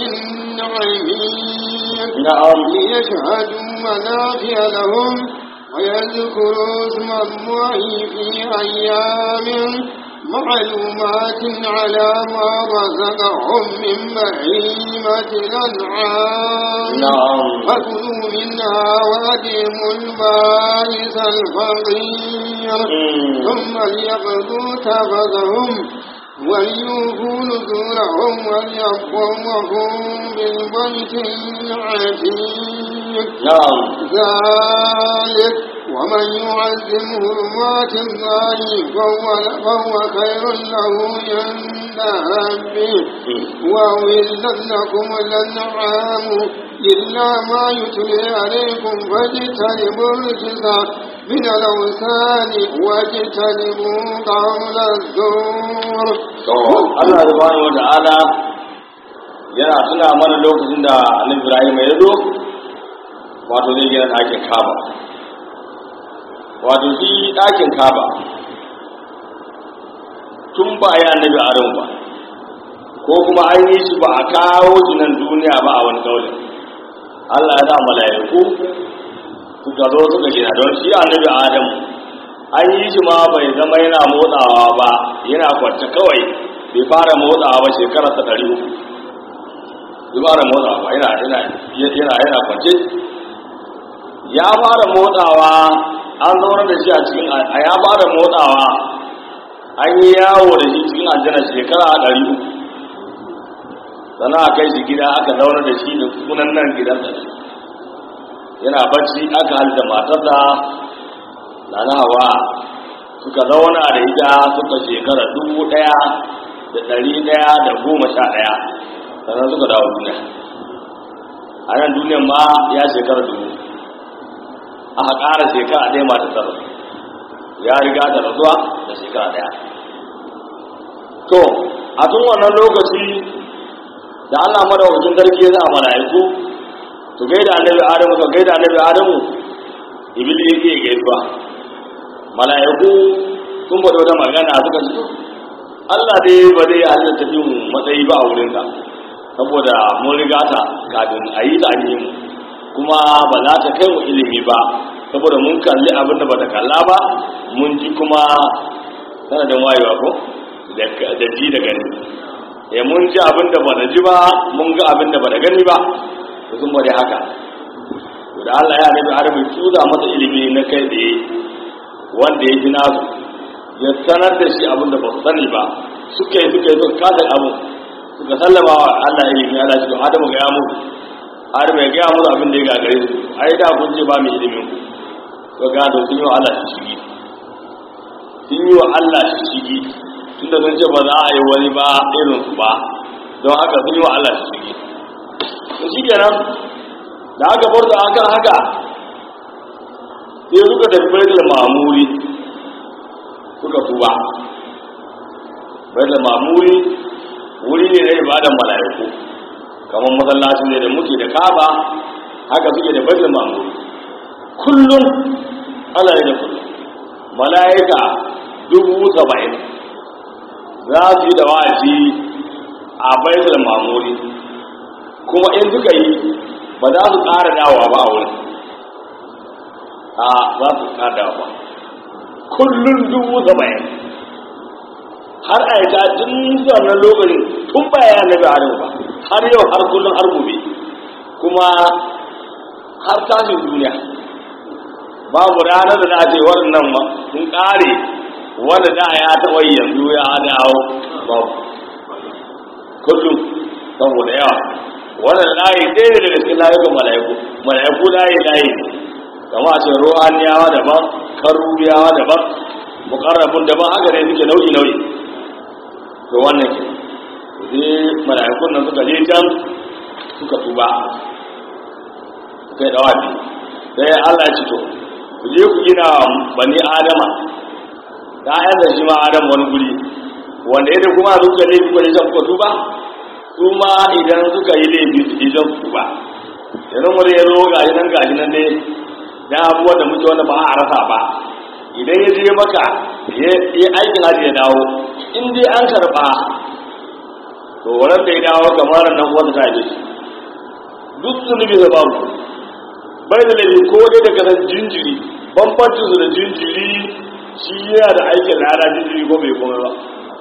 عميق نعم ليشهدوا منافع لهم ويذكروا اسم الله في أيام معلومات على ما رزقهم من بهيمة الأنعام na'am فكلوا منها وأديموا البائس الفقير Mm. ثم ليقضوا تفذهم وليوفوا نذورهم وليطوفوا بالبيت العتيق na'am ذلك ومن يعزم حرمات الله فهو, فهو خير له عند ربه Mm. وأحلت لكم الأنعام إلا ما يتلي عليكم فاجتنبوا الرجس من الأوثان واجتنبوا قول الزور to Allah subhanahu wa ta'ala yana tuna mana lokacin da Annabi Ibrahim ya zo wato zai gina ɗakin Kaaba wato shi ɗakin Kaaba tun ba ya Annabi Adam ba ko kuma an yi shi ba a kawo shi nan duniya ba a wani kaulin Allah ya sa mala'iku suka zo suka gina don shi Annabi Adam an yi shi ma bai zama yana motsawa ba yana kwance kawai bai fara motsawa ba shekara ta ɗari uku bai fara motsawa ba yana yana yana yana kwance ya fara motsawa an zaunar da shi a cikin a ya fara motsawa an yi yawo da shi cikin aljanna shekara ɗari uku sannan a kai shi gida aka zaunar da shi da sunan nan gidansa yana bacci aka halta matarsa na na hawa suka zauna da ita suka shekara dubu ɗaya da ɗari ɗaya da goma sha ɗaya sannan suka dawo duniya a nan duniyan ma ya shekara dubu aka ƙara shekara ɗaya mata tsara ya riga da rasuwa da shekara ɗaya to a tun wannan lokaci da allah madawacin sarki ya za a mala'iku su gaida annabi adamu su gaida annabi adamu ibili yake gaisuwa mala'iku sun faɗi wata magana suka ce Allah dai ba zai halitta fi mu matsayi ba a wurinka saboda mun riga ta kafin a yi ta an yi mu kuma ba za ta kai mu ilimi ba saboda mun kalli abin da ba ta kalla ba mun ji kuma sanadin wayewa ko da ji da gani e mun ji abin da ba da ji ba mun ga abin da ba da gani ba sun bari haka da Allah ya nabi Adam ya tuza masa ilimi na kai tsaye wanda ya ji nasu ya sanar da shi abin da ba su sani ba suka yi suka yi suka kasa abu suka sallama wa Allah ilimi Allah shi to Adamu ga ya mutu Adamu ya gaya musu abin da ya gagare su ai da kun ce ba mu ilimin ku to ga to sun yi wa Allah shi shigi sun yi wa Allah shi shigi tunda sun ce ba za a yi wani ba irin su ba don haka sun yi wa Allah shi shigi to shi kenan da aka bar da akan haka sai suka tafi baitul mamuri suka tuba baitul mamuri wuri ne na ibadan mala'iku kamar masallacin ne da muke da kaba haka suke da baitul mamuri kullum Allah ne da kullum mala'ika dubu saba'in za su yi da wa'azi a baitul mamuri kuma in suka yi ba za su ƙara dawowa ba a wurin a za su ƙara dawowa kullum dubu saba'in har a yi tun wannan lokacin tun baya na bi adam ba har yau har kullum har gobe kuma har tashin duniya babu ranar da na ce waɗannan ma sun ƙare wanda da ya taɓa yi yanzu ya dawo babu kullum saboda yawa wannan layi ɗaya ne daga cikin layukan mala'iku mala'iku layi layi kama a ce ruhaniyawa daban karubiyawa daban mukarrabun daban haka ne suke nau'i nau'i to wannan ke sai mala'ikun nan suka je can suka tuba suka yi dawafi sai Allah ya ci to ku je ku gina bani adama da ayan da shi ma adam wani guri wanda yadda kuma suka laifi ko can kuka tuba su ma idan suka yi laifi su je can su tuba yanzu wani ya zo gashi nan gashi nan dai da abubuwan da muke wanda ba a rasa ba idan ya je maka ya aikin hajji ya dawo in dai an karɓa to wannan da ya dawo kamar nan wanda ta yi duk zunubi da babu bai da laifi ko dai da kasar jinjiri bambancin su da jinjiri shi yana da aikin lada jinjiri ko bai komai ba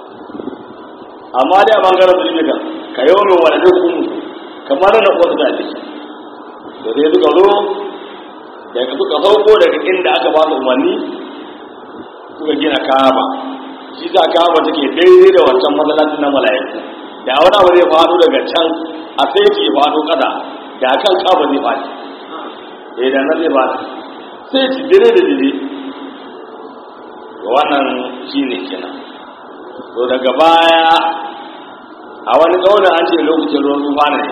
amma dai a bangaren zulmi kan ka yau mai wani duk kamar na wasu da ake da sai suka zo daga suka sauko daga inda aka ba su umarni suka gina kaba shi sa kaba take daidai da wancan masallacin na mala'iku da wani abu zai faɗo daga can a sai ke faɗo ƙasa da kan kaba zai faɗi eh da nan zai faɗi sai ci dire da dire wannan shi ne kenan to daga baya a wani ƙaunar an ce lokacin ruwan tufa ne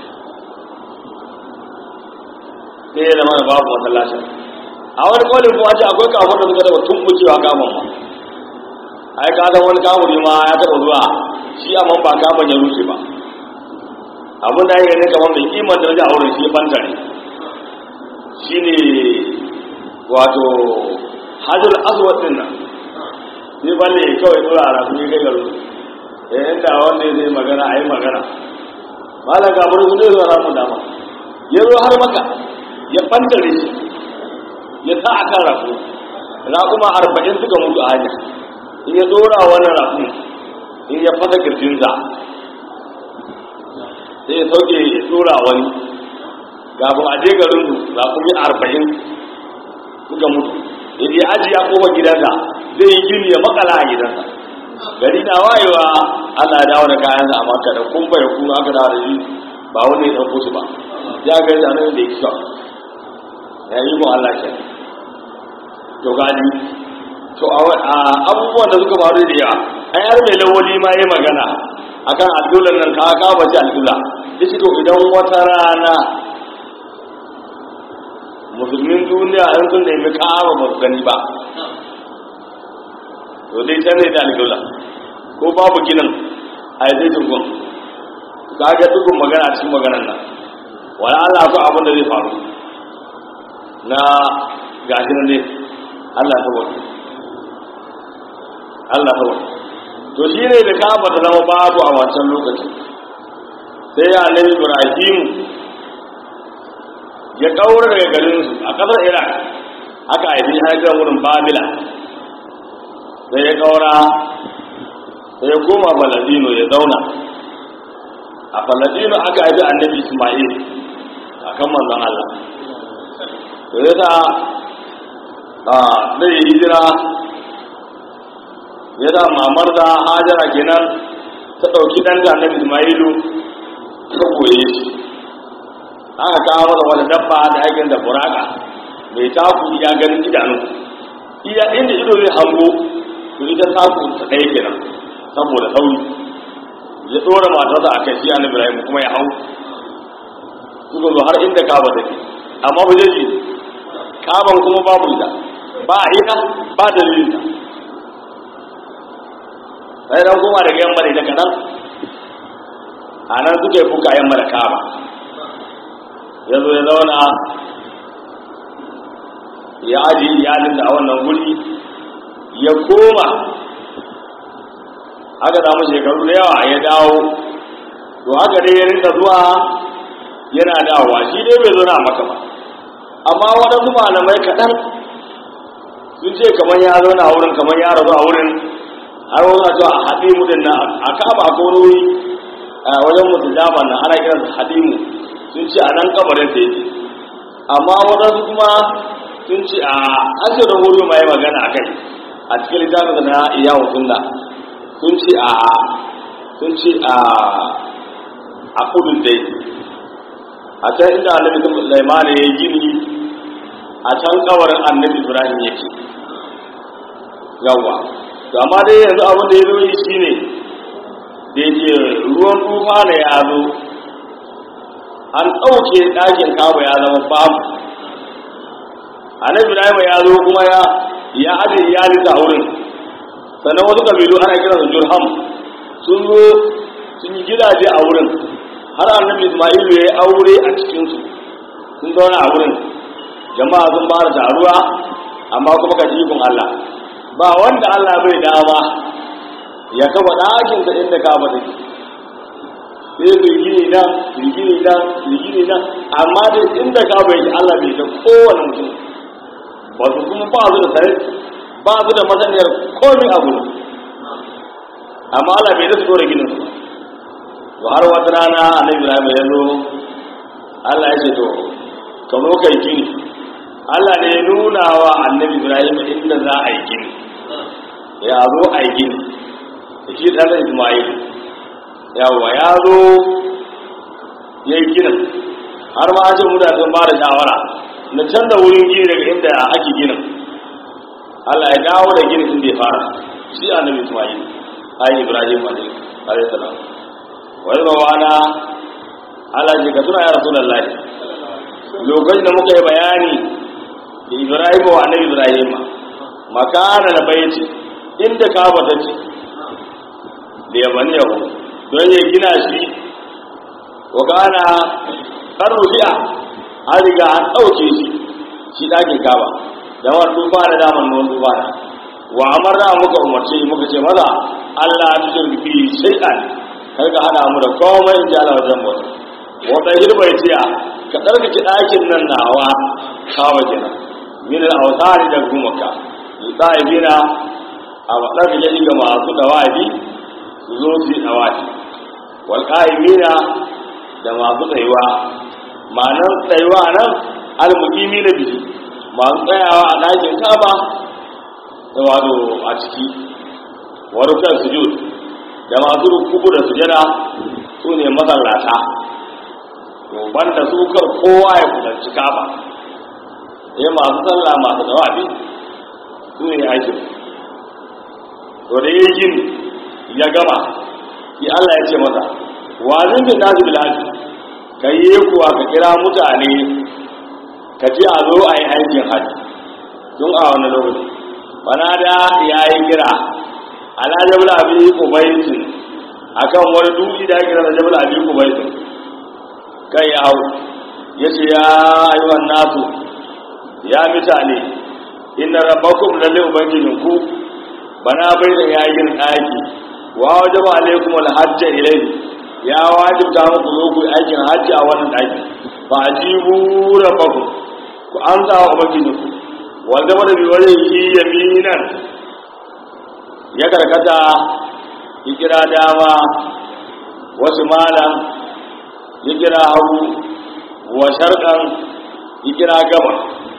sai ya zama da babu masallacin a wani ƙaunin kuma ce akwai kafin da suka taɓa tumbukewa kamun ma ai ka san wani kamun ma ya taɓa zuwa shi amma ba kamun ya rushe ba abin da ya ne kamar mai kiman da a wurin shi ya bantare shi ne wato hajjul aswad din nan sai balle kawai dora a rasu ya kai garu ya yanda wanda zai magana a yi magana malam gabar su zai zuwa ramu dama ya zo har maka ya bantare shi ya sa a kan rafu raƙuma arba'in suka mutu a hanya in ya dora wani rafu in ya fasa kirjinsa sai ya sauke ya dora wani kafin a je garin su raƙumi arba'in suka mutu ya je aji ya koma gidansa zai yi gini ya makala a gidansa gari na wayewa Allah ya dawo da kayansa a maka da kumfa ya kuma aka dawo da shi ba wani ya ɗauko su ba ya ga yadda nan da ya kisa ya yi mu Allah ke to gani to abubuwan da suka faru da yawa an yar mai lawali ma ya magana akan aldulan nan ka ka bace aldula yace to idan wata rana musulmin duniya an sun nemi kama ba su gani ba to dai can ne da alƙibla ko babu ginin a yi zai ka ga dukkan magana cikin maganan nan wani allah ko abin da zai faru na gashi nan ne allah ta wani allah ta wani to shi ne da kama ta zama babu a wancan lokacin sai ya annabi ibrahim ya kaura daga garinsu a ƙasar iraq aka haifi haifar wurin babila sai ya kaura sai ya koma faladino ya zauna a faladino aka haifi annabi ismail a kan manzon allah to ya sa a zai yi hijira ya sa mamar da hajara kenan ta ɗauki ɗanta annabi ismailu ta goye shi aka kawo masa wani dabba da aikin da buraka mai taku ya ganin idanu iya inda ido zai hango to ita taku ta ɗaya kenan saboda sauri ya ɗora matarsa a kai shi an ibrahim kuma ya hau suka zo har inda kaba take amma ba zai ji kaban kuma babu ita ba a ita ba dalilin ta sai dan kuma daga yamma da ita kaɗan a nan suke fuka yamma da kaba ya zo ya zauna ya aji iyalin da a wannan guri ya koma aka damu shekaru da yawa ya dawo to haka dai ya rinka zuwa yana dawowa shi dai bai zo na maka ba amma waɗansu malamai kaɗan sun ce kamar ya zo na wurin kamar ya rasu a wurin har wani cewa a haɗe mu din nan a kaba ko wuri a wajen mutu jama nan ana kiransa haɗe mu sun ce a nan kabarin sa yake amma waɗansu kuma sun ce a asirin wuri ma yi magana a kai a cikin littafin na iyawu sunna sun ce a sun ce a a kudin dai a can inda annabi Sulaiman ya yi gini a can kabarin annabi Ibrahim yake yawa to amma dai yanzu abin da ya zo yi shine da yake ruwan tufa ne ya zo an ɗauke ɗakin kawo ya zama babu annabi Ibrahim ya zo kuma ya ya aje iyalinsa a wurin sannan wasu kabilu ana kiran su jurham sun zo sun yi gidaje a wurin har annabi ismailu ya yi aure a cikinsu sun zauna a wurin jama'a sun fara taruwa amma kuma ka ikon allah ba wanda allah bai dama ya kafa ɗakinsa inda ka ba take sai su gini nan su gini nan su gini nan amma dai inda ka bai allah bai da kowane mutum ba su kuma ba su da sarari ba su da masaniyar komi abu amma Allah bai da su dora ginin su ba har wata rana annabi Ibrahim ya zo Allah ya ce to ka zo kai gini Allah ne ya nuna wa annabi Ibrahim inda za a yi gini ya zo a yi gini da shi ɗan Ismail yawa ya zo ya yi ginin har ma ce mu da sun ba da shawara na canza wurin gini daga inda ake ginin Allah ya dawo da ginin inda ya fara shi annabi Ismail ayi Ibrahim alayhi salam wai ba wana Allah ji ka tuna ya Rasulullahi lokacin da muka yi bayani da Ibrahim wa annabi Ibrahim makana da baiti inda Kaaba ta ce da yabani yahu don ya gina shi wa kana karuhiya an riga an ɗauke shi shi ɗakin Kaaba da wani duba da daman nuwan duba da wa amarna muka umarce muka ce maza Allah ta shirki shay'an kar ka hana mu da komai in ji Allah wajen mu wata hirbai tiya ka ɗarkake ɗakin nan nawa kawo gina min al-awsari da gumaka yi gina a ɗarkake shi ga masu dawabi su zo su yi dawabi wal qa'imina da masu tsayuwa ma'anar tsayuwa nan al-muqimi na bihi masu tsayawa a ɗakin kaba da wato a ciki warukan sujud da masu rukuku da sujada su ne masallata to banda su kar kowa ya kudanci kaba sai masu sallah masu dawabi su ne aikin to da yi gini ya gama shi Allah ya ce masa wazin bin nasu bilhaji ka yi kuwa ka kira mutane ka ce a zo a yi aikin hajji tun a wani lokaci bana da ya yi kira ala jabal abi kubaitin akan wani dutse da ake kira jabal abi kubaitin kai ya hau ya ce ya ayyuhan nasu ya mutane inna rabbakum lalle ubangijinku bana bai da yayin ɗaki wa wajaba alaikum alhajja ilayhi ya wajibta muku zo ku aikin hajji a wannan ɗaki fa ajibu rabbakum ku amsa wa ubangijinku wanda wanda bi wajen yi yaminan ya karkata ya kira dama wasu malam ya kira hagu wa sharkan ya kira gaba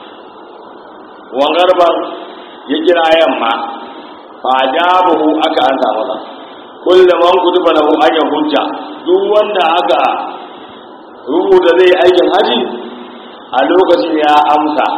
wangarban ya kira yamma fa jabahu aka anta masa kullum man kutuba lahu an hujja duk wanda aka rubuta zai aikin haji a lokacin ya amsa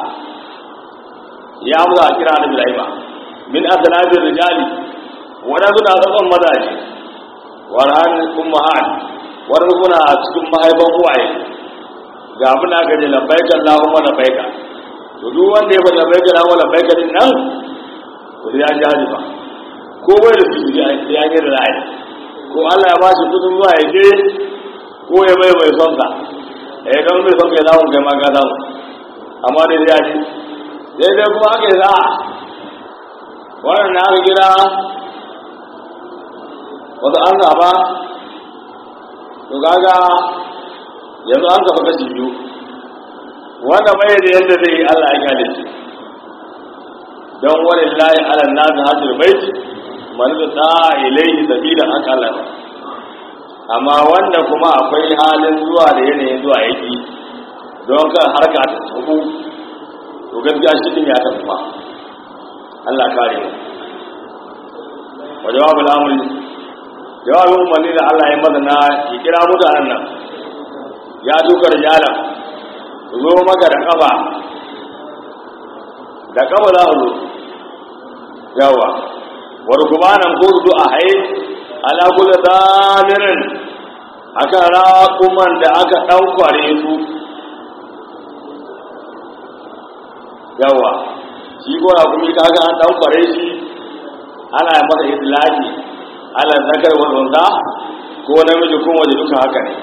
ya amsa a kira da bilaiba min asanabin rijali waɗansu na tsatson mazaje warhan ummahan wani kuna cikin mahaifan uwaye ga abin da aka ce labbaika Allahumma labbaika to duk wanda ya faɗi labbaika Allahumma labbaika din nan to ya ji hali ba ko bai da su ya ya yi da ra'ayi ko Allah ya ba shi kudin zuwa ya je ko ya bai mai son ka eh don mai son ka ya zamu kai ma ka zamu amma dai ya ji sai dai kuma aka yi za wannan na aka kira wasu an zaba to gaga yanzu an kafa kashi biyu wanda bai da yadda zai yi Allah ya kyale shi don wani layi ala nazi hajjar baiti man da ta ilaihi sabila haka Allah ba amma wanda kuma akwai halin zuwa da yanayin zuwa yaki don kan harka ta tsaku to gaskiya shi din ya tafi ba Allah kare mu wa jawabul amri jawabin umarni da Allah ya maza na ya kira mutanen nan ya duka rijalan su zo maka da kafa da kafa za su zo yawa wani kubanan ko su a haye ala kula zamirin akan raƙuman da aka ɗaukware su yawa shi ko raƙumi ka ga an ɗaukware shi ana masa itilaki ala zakar wanda ko namiji ko waje duka haka ne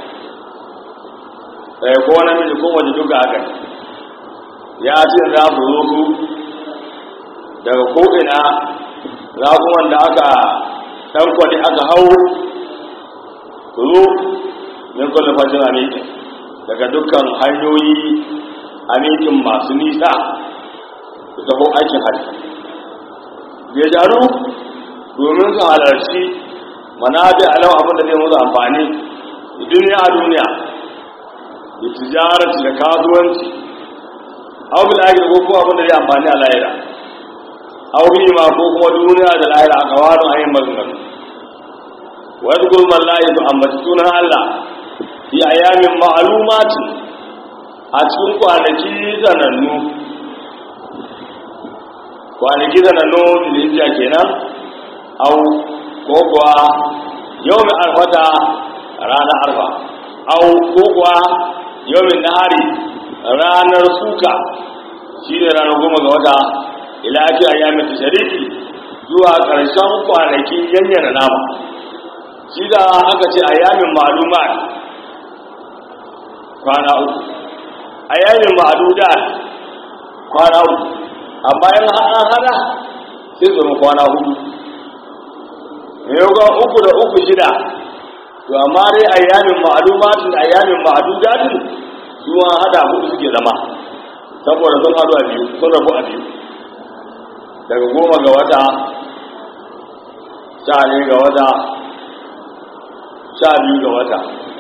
eh ko namiji ko waje duka haka ne ya ce za su zo su daga ko'ina raguman da aka ɗankwani aka hau su zo min kulle fashin amikin daga dukkan hanyoyi amikin masu nisa su taho aikin hajji ya jaru domin su halarci manabi alau abin da zai musu amfani duniya a duniya da tijarati da kasuwanci aw bil akhir ko kuma abin da zai amfani a lahira aw bi ma ko kuma duniya da lahira a kawarin ayin maganganu wa yadkuru man la yadu amma sunan Allah fi ayamin ma'lumati a cikin kwanaki zanannu kwanaki zanannu da kenan au ko kuwa yau mai arfata ranar arfa au ko kuwa yau mai nahari ranar suka shi ne ranar goma ga wata ilafi a yamin tashariki zuwa ƙarshen kwanakin yanyana nama shi da aka ce a yamin maluma kwana uku a yamin ma'aduda kwana uku amma yin an hada sai zama kwana hudu yau ga uku da uku shida to amma dai ayyamin ma'lumatin ayyamin ma'dudatin su an hada hudu suke zama saboda sun hadu a biyu sun rabu a biyu daga goma ga wata sha ne ga wata sha biyu ga wata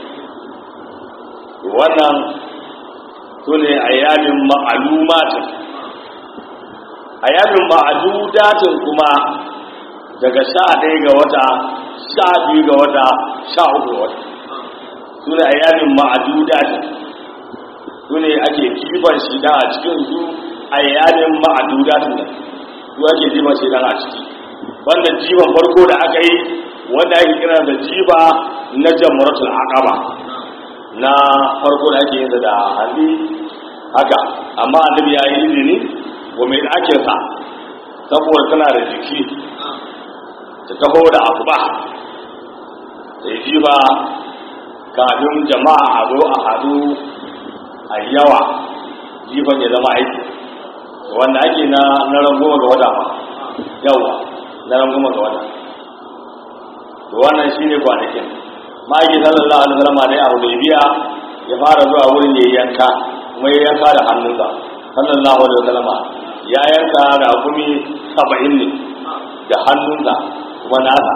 wannan su ne ayyamin ma'lumatin ayyamin ma'dudatin kuma daga sha ɗaya ga wata sha biyu ga wata sha uku ga wata su ne a yamin ma'aduda ne su ne ake kiban shi dan a cikin su a yamin ma'aduda ne su ake jiban shi dan a ciki wanda jiban farko da aka yi wanda ake kira da jiba na jamuratul aqaba na farko da ake yin da hali haka amma annabi ya yi izini wa mai ɗakin sa saboda tana da jiki ta taho da abu ba ta yi jiba kafin jama'a a zo a hadu a yawa jifan ya zama aiki wanda ake na na rangoma ga wata ma yawa na rangoma ga wata to wannan shi ne kwanakin ma'aikin sallallahu alaihi wasallam dai abu bai biya ya fara zuwa wurin ya yanka kuma ya yanka da hannunsa sallallahu alaihi wasallam ya yanka da gumi saba'in ne da hannunsa kuma nasa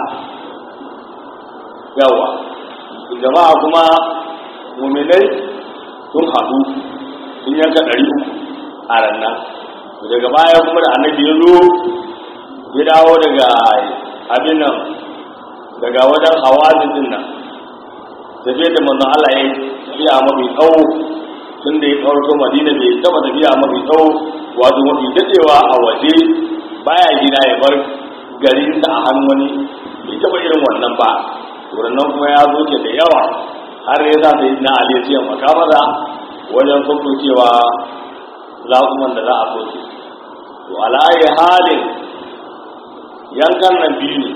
yawa jama'a kuma muminai sun haɗu sun yanka ɗari uku a rannan daga baya kuma da annabi ya zo ya dawo daga abin nan daga wajen hawazin din nan tafiya da manzon Allah ya tafiya mafi tsawo tun da ya kawarto madina bai taba tafiya mafi tsawo wato mafi daɗewa a waje baya gida ya bar garinsa a hannun wani bai taba irin wannan ba nan kuma ya zo ke da yawa har ya za ta yi na aliyar makamada wajen cewa zaɓuman da za a soke to alayi halin yankan nan biyu ne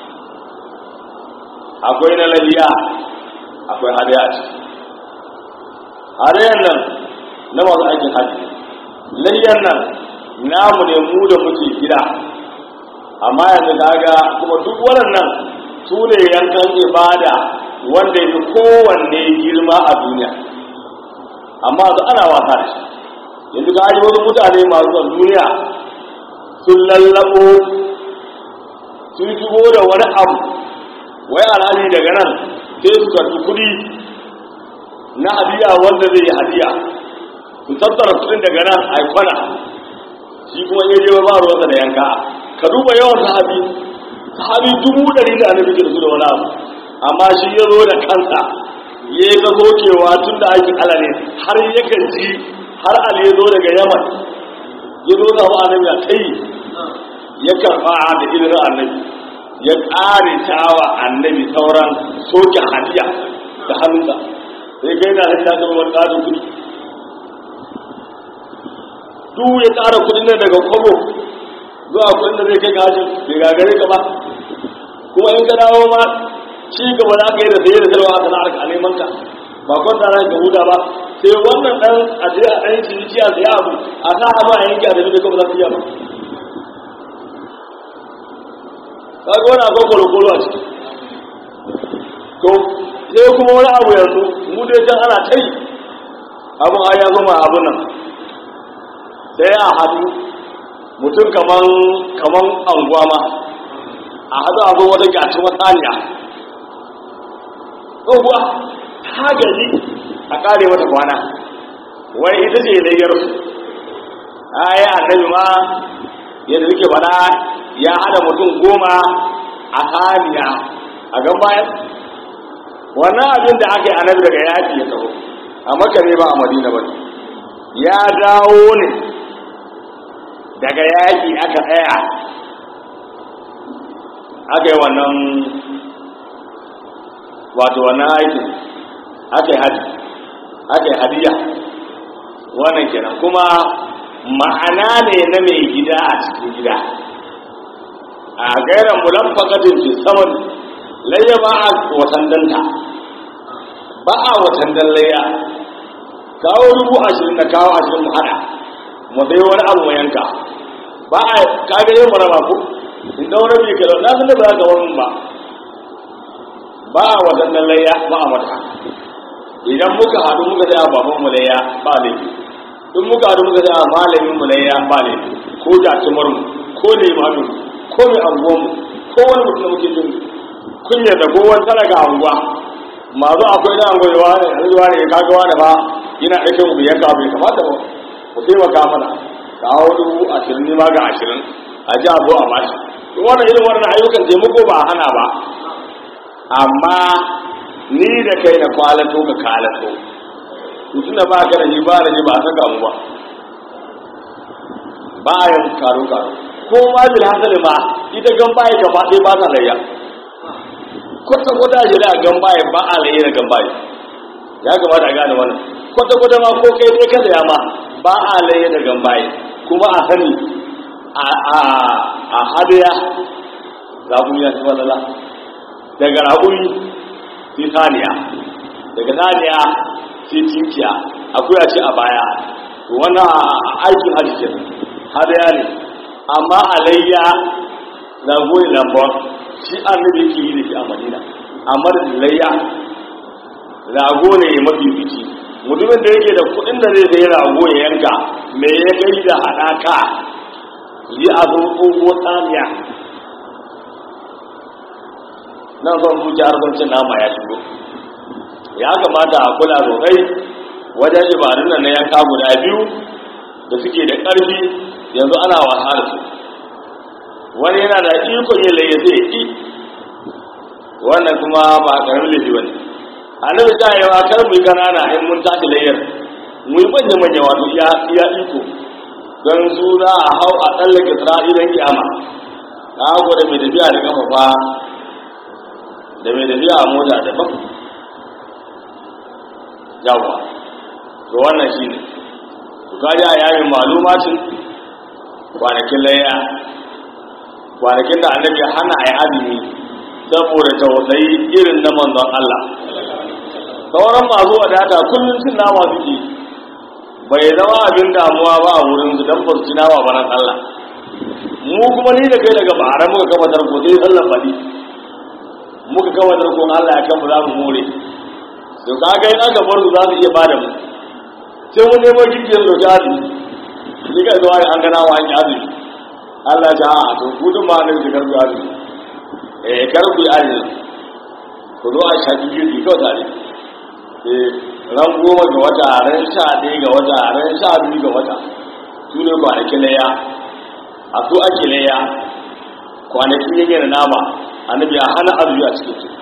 akwai na laliya akwai hadaya a ciki hadayan nan na masu aikin hajji layyan nan namu ne mu da muke gida amma yanzu kaga kuma duk waɗannan su ne yankan ibada wanda ya fi kowanne girma a duniya amma su ana wasa da shi yanzu ka ji wasu mutane masu son duniya sun lallabo sun shigo da wani abu wai alhali daga nan sai su karɓi kuɗi na hadiya wanda zai yi hadiya su tattara kuɗin daga nan a kwana shi kuma ya je ba ruwansa da yanka ka duba yawan sahabi sahabi dubu ɗari da annabi ke da su da wani abu amma shi ya zo da kansa ya yi zokewa tun da aikin ala ne har yakan ji har ali ya zo daga yaman ya zo samu annabi a kai ya karɓa da ilimin annabi ya ƙare tawa annabi sauran soke hadiya da hannunsa sai kai na hadiya ta wani ƙarin kuɗi duk ya ƙara kuɗin nan daga kwabo zuwa kuɗin da zai kai gaji bai gagare ka ba kuma in ka dawo ma ci gaba za ka yi da saye da sarwa a sana'ar ka a neman ka ba kwanta na ka huta ba sai wannan ɗan a je a ɗan ciniki a siya abu a sa a ma a yanki a tafi da kawai za su iya ba kaga wani akwai kwalokwalo a ciki to sai kuma wani abu yanzu mu dai can ana ta yi abin a ya zama abin nan sai a haɗu mutum kaman kaman anguwa ma a haɗu a zo wata gyaci matsaniya tsohuwa ta gaji a kare mata kwana wai ita ce layyar su ayi annabi ma yadda suke faɗa ya hada mutum goma a haniya a gan bayan wannan abin da aka yi annabi daga yaƙi ya taho a maka ne ba a madina ba ya dawo ne daga yaƙi aka tsaya aka yi wannan wato wannan aikin aka yi hadi aka yi hadiya wannan kenan kuma ma'ana ne na mai gida a cikin gida a gairan mulamfakatin fi saman layya ba a watan danta ba a watan dan layya kawo dubu ashirin da kawo ashirin mu hada mu sai wani abu mu yanka ba a kaga yin marama ko in da wani bai kalau na san da ba za ka wani ba ba a watan dan layya ba a mata idan muka haɗu muka tsaya baban mu layya ba laifi in muka haɗu muka tsaya malamin mu layya ba laifi ko jatumar mu ko limamin ko mai anguwan mu ko wani mutum da muke jin kunya da ko wani talaga anguwa masu akwai na anguwa yawa ne yanzu wani ya kaga wani ba yana ɗauke mu biyan ka bai kamata ba ku taimaka mana kawo dubu ashirin ne ma ga ashirin a ji a zo a bashi wannan irin wannan ayyukan taimako ba a hana ba amma ni da kai na kwalato ka kalato tunda ba ka da ni ba da ni ba a saka mu ba ba a yin karo karo ko ma bil hasali ma ita gambaye gaba ɗaya ba ta layya kwata kwata shi da gambaye ba a layya da gambaye ya kamata a gane wannan kwata kwata ma ko kai dai ka saya ma ba a layya da gambaye kuma a sani a hadiya zaɓun ya ci walala daga raƙumi sai saniya daga saniya sai tinkiya akwai a ce a baya wannan aikin hajji ke hadaya ne amma alayya rago ne lambon shi annabi yake yi da shi a madina amma da layya rago ne mafi biki mutumin da yake da kuɗin da zai sayi rago ya yanka me ya kai da haɗaka yi a zo tsoho tsamiya nan son zuciya har cin nama ya shigo ya kamata a kula sosai wajen ibadun nan na yanka guda biyu da suke da ƙarfi yanzu ana wasa da su wani yana da ikon yin laye zai yi wannan kuma ba ƙaramin laifi ba ne annabi ta yi wa kar mu yi ƙanana in mun tashi layar mu yi manya manya wato iya iko don su za a hau a tsallake isra'ilan kiyama ta hago da mai tafiya da kafa fa da mai tafiya a mota daban yawa to wannan shi ne to kaji a yayin malumacin kwanakin layya kwanakin da annabi hana a yi azumi saboda tausayi irin na manzon Allah sauran masu wadata kullum cin nama suke bai zama abin damuwa ba a wurin su don basu ci nama ba nan Allah mu kuma ni da kai daga bara muka kafa tarko sai sallar faɗi muka kafa tarko Allah ya kan za mu more to kaga in aka bar su za su iya bada mu sai mun nemo gidiyar da jari ni ka zuwa an gana wa an yi azumi Allah ya a to gudun ma nan da karbi azumi eh karbi azumi ku zo a shafi gidi kawai tare eh ran goma ga wata ran sha ɗaya ga wata ran sha biyu ga wata su ne kwanakin laya a su ake laya kwanakin yake da nama annabi ya hana azumi a cikin su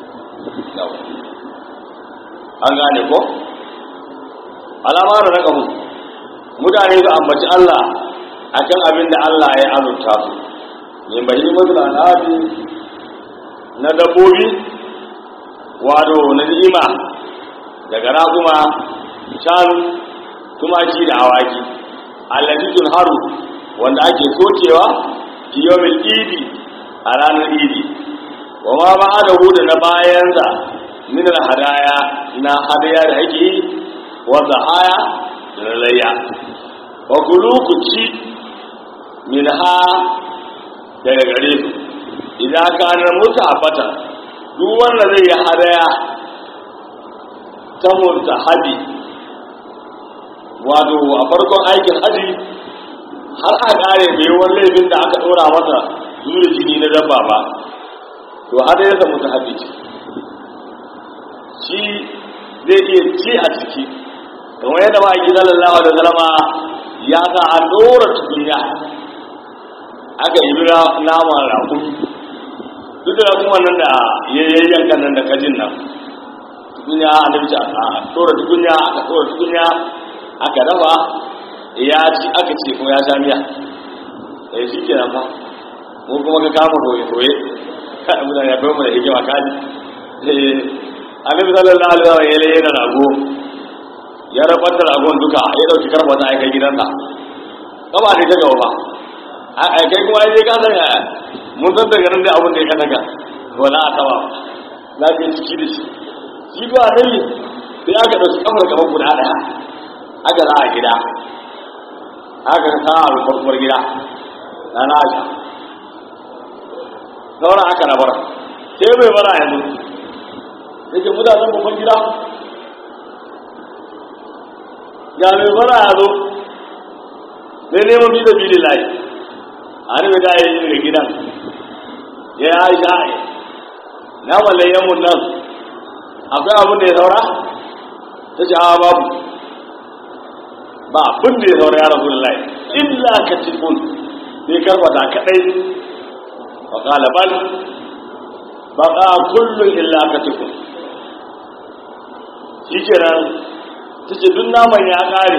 an gane ko alama da raka mu mutane su ambaci Allah akan abin da Allah ya azurta su yin bayi masu al'adu na dabbobi wado na ni'ima daga raguma shanu tumaki da awaki allati haru wanda ake sokewa fi yawmil idi a ranar idi wa ma ba'adahu da na bayansa min hadaya na hadaya da ake yi wa zahaya da na layya wa kulu ku ci min ha daga gare su idan ka na mutu a fata duk wanda zai yi hadaya ta murta hadi wato a farkon aikin haji har a kare bai wani laifin da aka ɗora masa zuwa jini na dabba ba to hadaya ta mutu hadi ce shi zai iya ci a ciki kamar yadda ba a gina lallawa da zalama ya sa a ɗora tukunya aka yi bira naman rakun duk da kuma nan da ya yi yankan nan da kajin nan tukunya a nufci a ɗora tukunya aka ɗora tukunya aka dafa ya ci aka ce kuma ya sha miya eh shi ke nan fa mu kuma ka kama toye-toye kada mutane ya bai mu da hikima kaji annabi sallallahu alaihi wasallam ya laye da rago ya rabar da ragon duka ya dauki karfa ta aikai gidansa kaba ne ta gaba ba a kai kuma ya ka san mun san daga nan da abin da ya kasaka wala a taba za ka yi ciki da shi shi ba annabi sai aka dauki kafar gaban guda daya aka za a gida aka sa a rufarfar gida na na aisha sauran aka rabar sai bai bara yanzu yake mutanen babban gida ga mai bara ya zo sai neman bi da bili layi a rufe da ya yi daga gidan ya yi aisha na malayen mun nan akwai abin da ya saura ta ce hawa babu ba abin da ya saura ya rasu da layi illa ka tikun sai karbata kadai wa bal baka kullum illa ka tikun shi kenan ta ce duk naman ya kare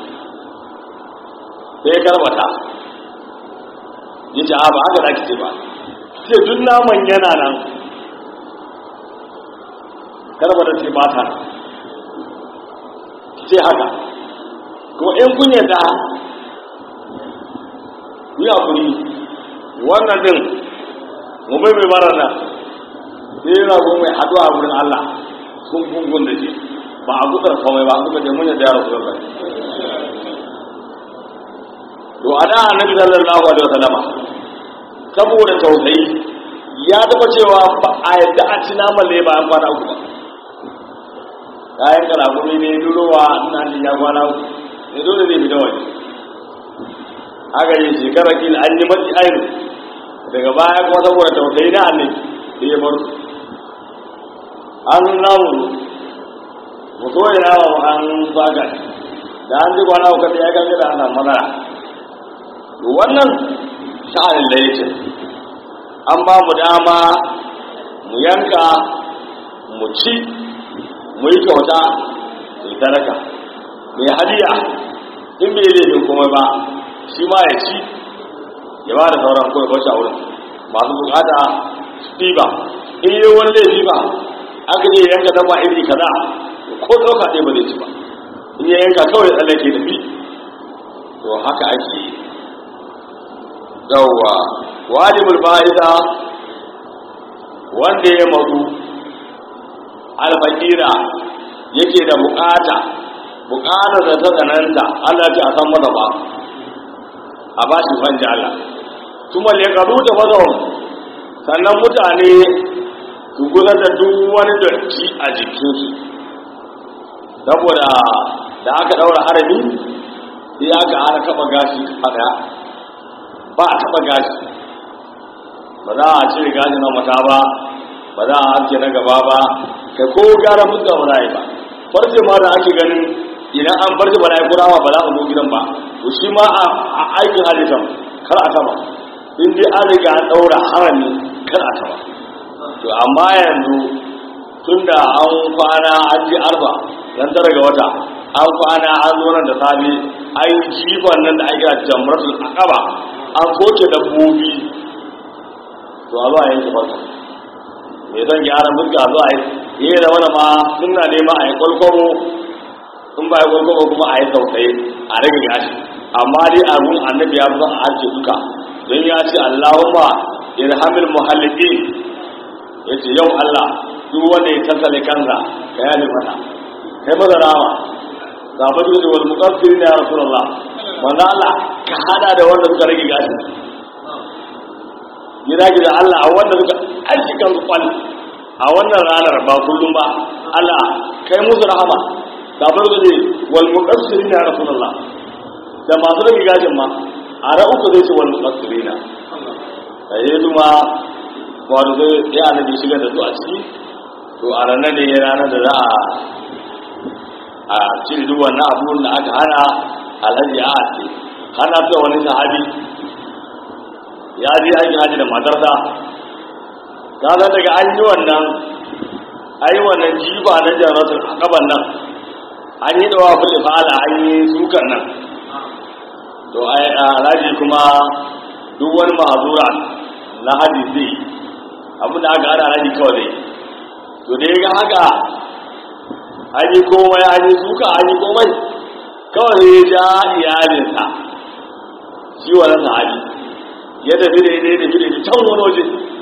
sai ya karbata ya ce a ba haka da ce ba ce duk naman yana nan karbata ce ba ta ce haka kuma in kun yadda yi hakuri wannan din mu bai mai marar nan sai yana ko mai haduwa a wurin Allah sun gungun da shi ba a gudar komai ba suka ce mun yadda ya rasu da to a da annabi sallallahu alaihi wasallam saboda tausayi ya taba cewa ba a yadda a ci naman ne bayan kwana uku ba kayan kalabuni ne durowa ina jin ya kwana uku ne dole zai fita waje aka yi shekara kila an yi matsi ainu daga baya kuma saboda tausayi na annabi da ya bar su an namu mu so ya yawa mu an saka da an ji kwana uku da ya ganga da ana matsala to wannan sha'anin da yake an ba mu dama mu yanka mu ci mu yi kyauta mu yi sadaka mai hadiya in bai laifin komai ba shi ma ya ci ya ba da sauran kawai bacci a wurin masu bukata su ɗiba in yi wani laifi ba aka je yanka dabba iri kaza ko ɗauka ɗaya ba zai ci ba in ya yanka kawai tsallake tafi to haka ake yi yawwa wajibul fa'ida wanda ya mazu alfakira yake da bukata bukatar da ta tsananta Allah ta san masa ba a ba shi fanja Allah kuma le karu da wazon sannan mutane su guza da duk wani datti a jikinsu saboda da aka daura harami sai aka ana kaba gashi a daya ba a taba gashi ba za a cire gashi na mata ba ba za a hanke na gaba ba kai ko gara mutu ba za a yi ba farce ma da ake ganin idan an farce ba na yi kurawa ba za a zo gidan ba to shi ma a aikin halittar kar a taba in dai an riga an ɗaura harami kar a taba to amma yanzu tun da an kwana an ji arba ran tara ga wata an kwana an zo nan da safe an yi jifan nan da ake kira jamratul aqaba an soke dabbobi to a zo a yanke farko mai zan gyara mulka zo a yi yi da wani ma suna nema a yi kwalkwaro in ba yi kwalkwaro kuma a yi sautai a rage gashi amma dai abun annabi ya fi son a harce duka don ya ce allahumma irhamil muhalliki ya ce yau allah duk wanda ya tattale kansa ka yafe mata kai maza rama ga batu da wal muqaffir ya rasulullah manzo allah ka hada da wanda suka rage gashi gida gida Allah a wanda suka aiki kan kwal a wannan ranar ba kullum ba Allah kai musu rahama da bar da wal muqassirin ya rasulullah da masu rage gajin ma a ra uku zai ce wal muqassirina da ya zuma wato zai ya annabi shigar da su a ciki to to a ranar ne ranar da za a a cire duk wannan abubuwan da aka hana alhaji a ce hana ta wani sahabi ya je aikin haji da matarsa ka san daga an yi wannan an yi wannan jiba na jaratul akaban nan an yi dawa fili fa'ala an yi sukan nan to alhaji kuma duk wani mahazura na haji zai abin da aka hana alhaji kawai zai to da ya ga haka an yi komai an yi suka an yi komai kawai ya ja iyalinsa shi wani sahabi ya tafi da ya tafi da can wani waje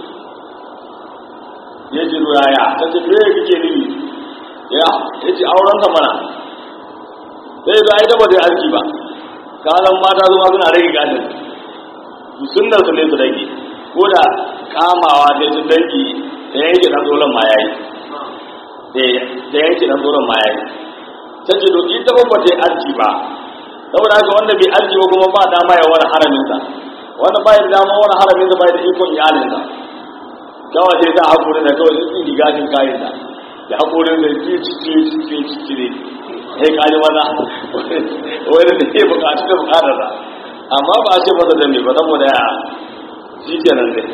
ya ji ruwaya ta ce me kake nufi ya ya ce auren ta mana sai ba ita ba ta yi arziki ba kalan mata zuwa suna rage gadin sunnar su ne su rage ko da kamawa sai su dangi ta yanke dan tsoron ma yayi da yanke dan tsoron ma yayi ta ce doki ta ba ta yi arziki ba saboda haka wanda bai arziki ba kuma ba dama ya wani haraminsa wanda ba da dama wani haraminsa ba da ikon iyalinsa kawai sai ta haƙuri da kawai sun tsiri gashin kayan da da haƙurin da ci ci ci ci ci ci ci ne sai kaji maza wani da ke buƙatu da buƙatar da amma ba a ce masa da me ba saboda ya shi kenan ne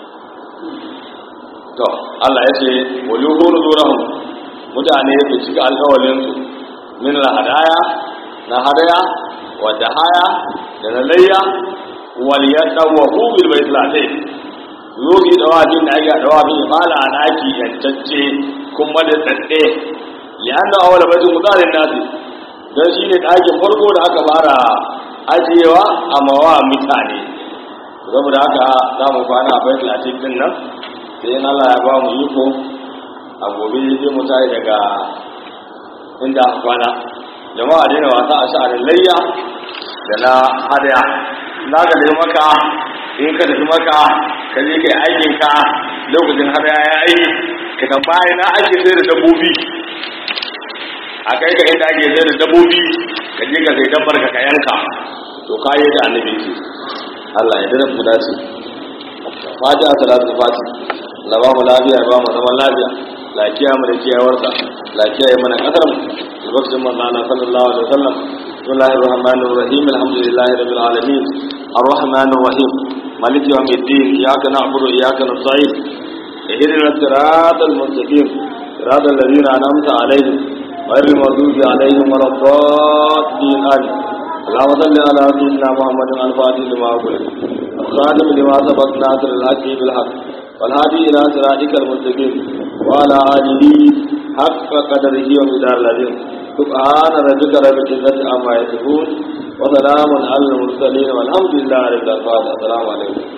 to Allah ya ce wa yuhuru zurahum mutane su cika alƙawalinsu min hadaya na hadaya wa dahaya da na layya wal yadawahu bil baitil atiq yogi dawafin da ake dawafin fala a daki yantacce kuma da tsadde lianna awwala baitul mutarin nasi dan shine dakin farko da aka fara ajiyewa a mawa mutane saboda haka za mu kwana a baitul atiq din nan sai in Allah ya ba mu iko a gobe zai mu tayi daga inda aka kwana jama'a daina wasa a sha'anin layya da na hadaya na ga dai maka in ka tafi maka ka je kai aikin ka lokacin hadaya ya yi ka tambaya na ake sai da dabbobi a kai ka inda ake sai da dabbobi ka je ka sai dabbar ka ka yanka to ka yi da annabi ce Allah ya dana mu dace fatiha salatu fati la ba mu lafiya ba mu zaman lafiya lafiya mu da kiyawarsa lafiya ya mana kasar mu lokacin manzo Allah sallallahu alaihi wasallam bismillahir rahmanir rahim alhamdulillahi rabbil alamin arrahmanir rahim مالك يوم الدين إياك نعبد وإياك نستعين اهدنا الصراط المستقيم صراط الذين أنعمت عليهم غير المغضوب عليهم ولا الضالين آمين اللهم صل على سيدنا محمد الفاتح لما أغلق الخاتم لما سبق ناصر الحق بالحق والهادي إلى صراطك المستقيم وعلى آله حق قدره ومدار العظيم سبحان ربك رب العزة عما يصفون وسلام على المرسلين والحمد لله رب العالمين السلام عليكم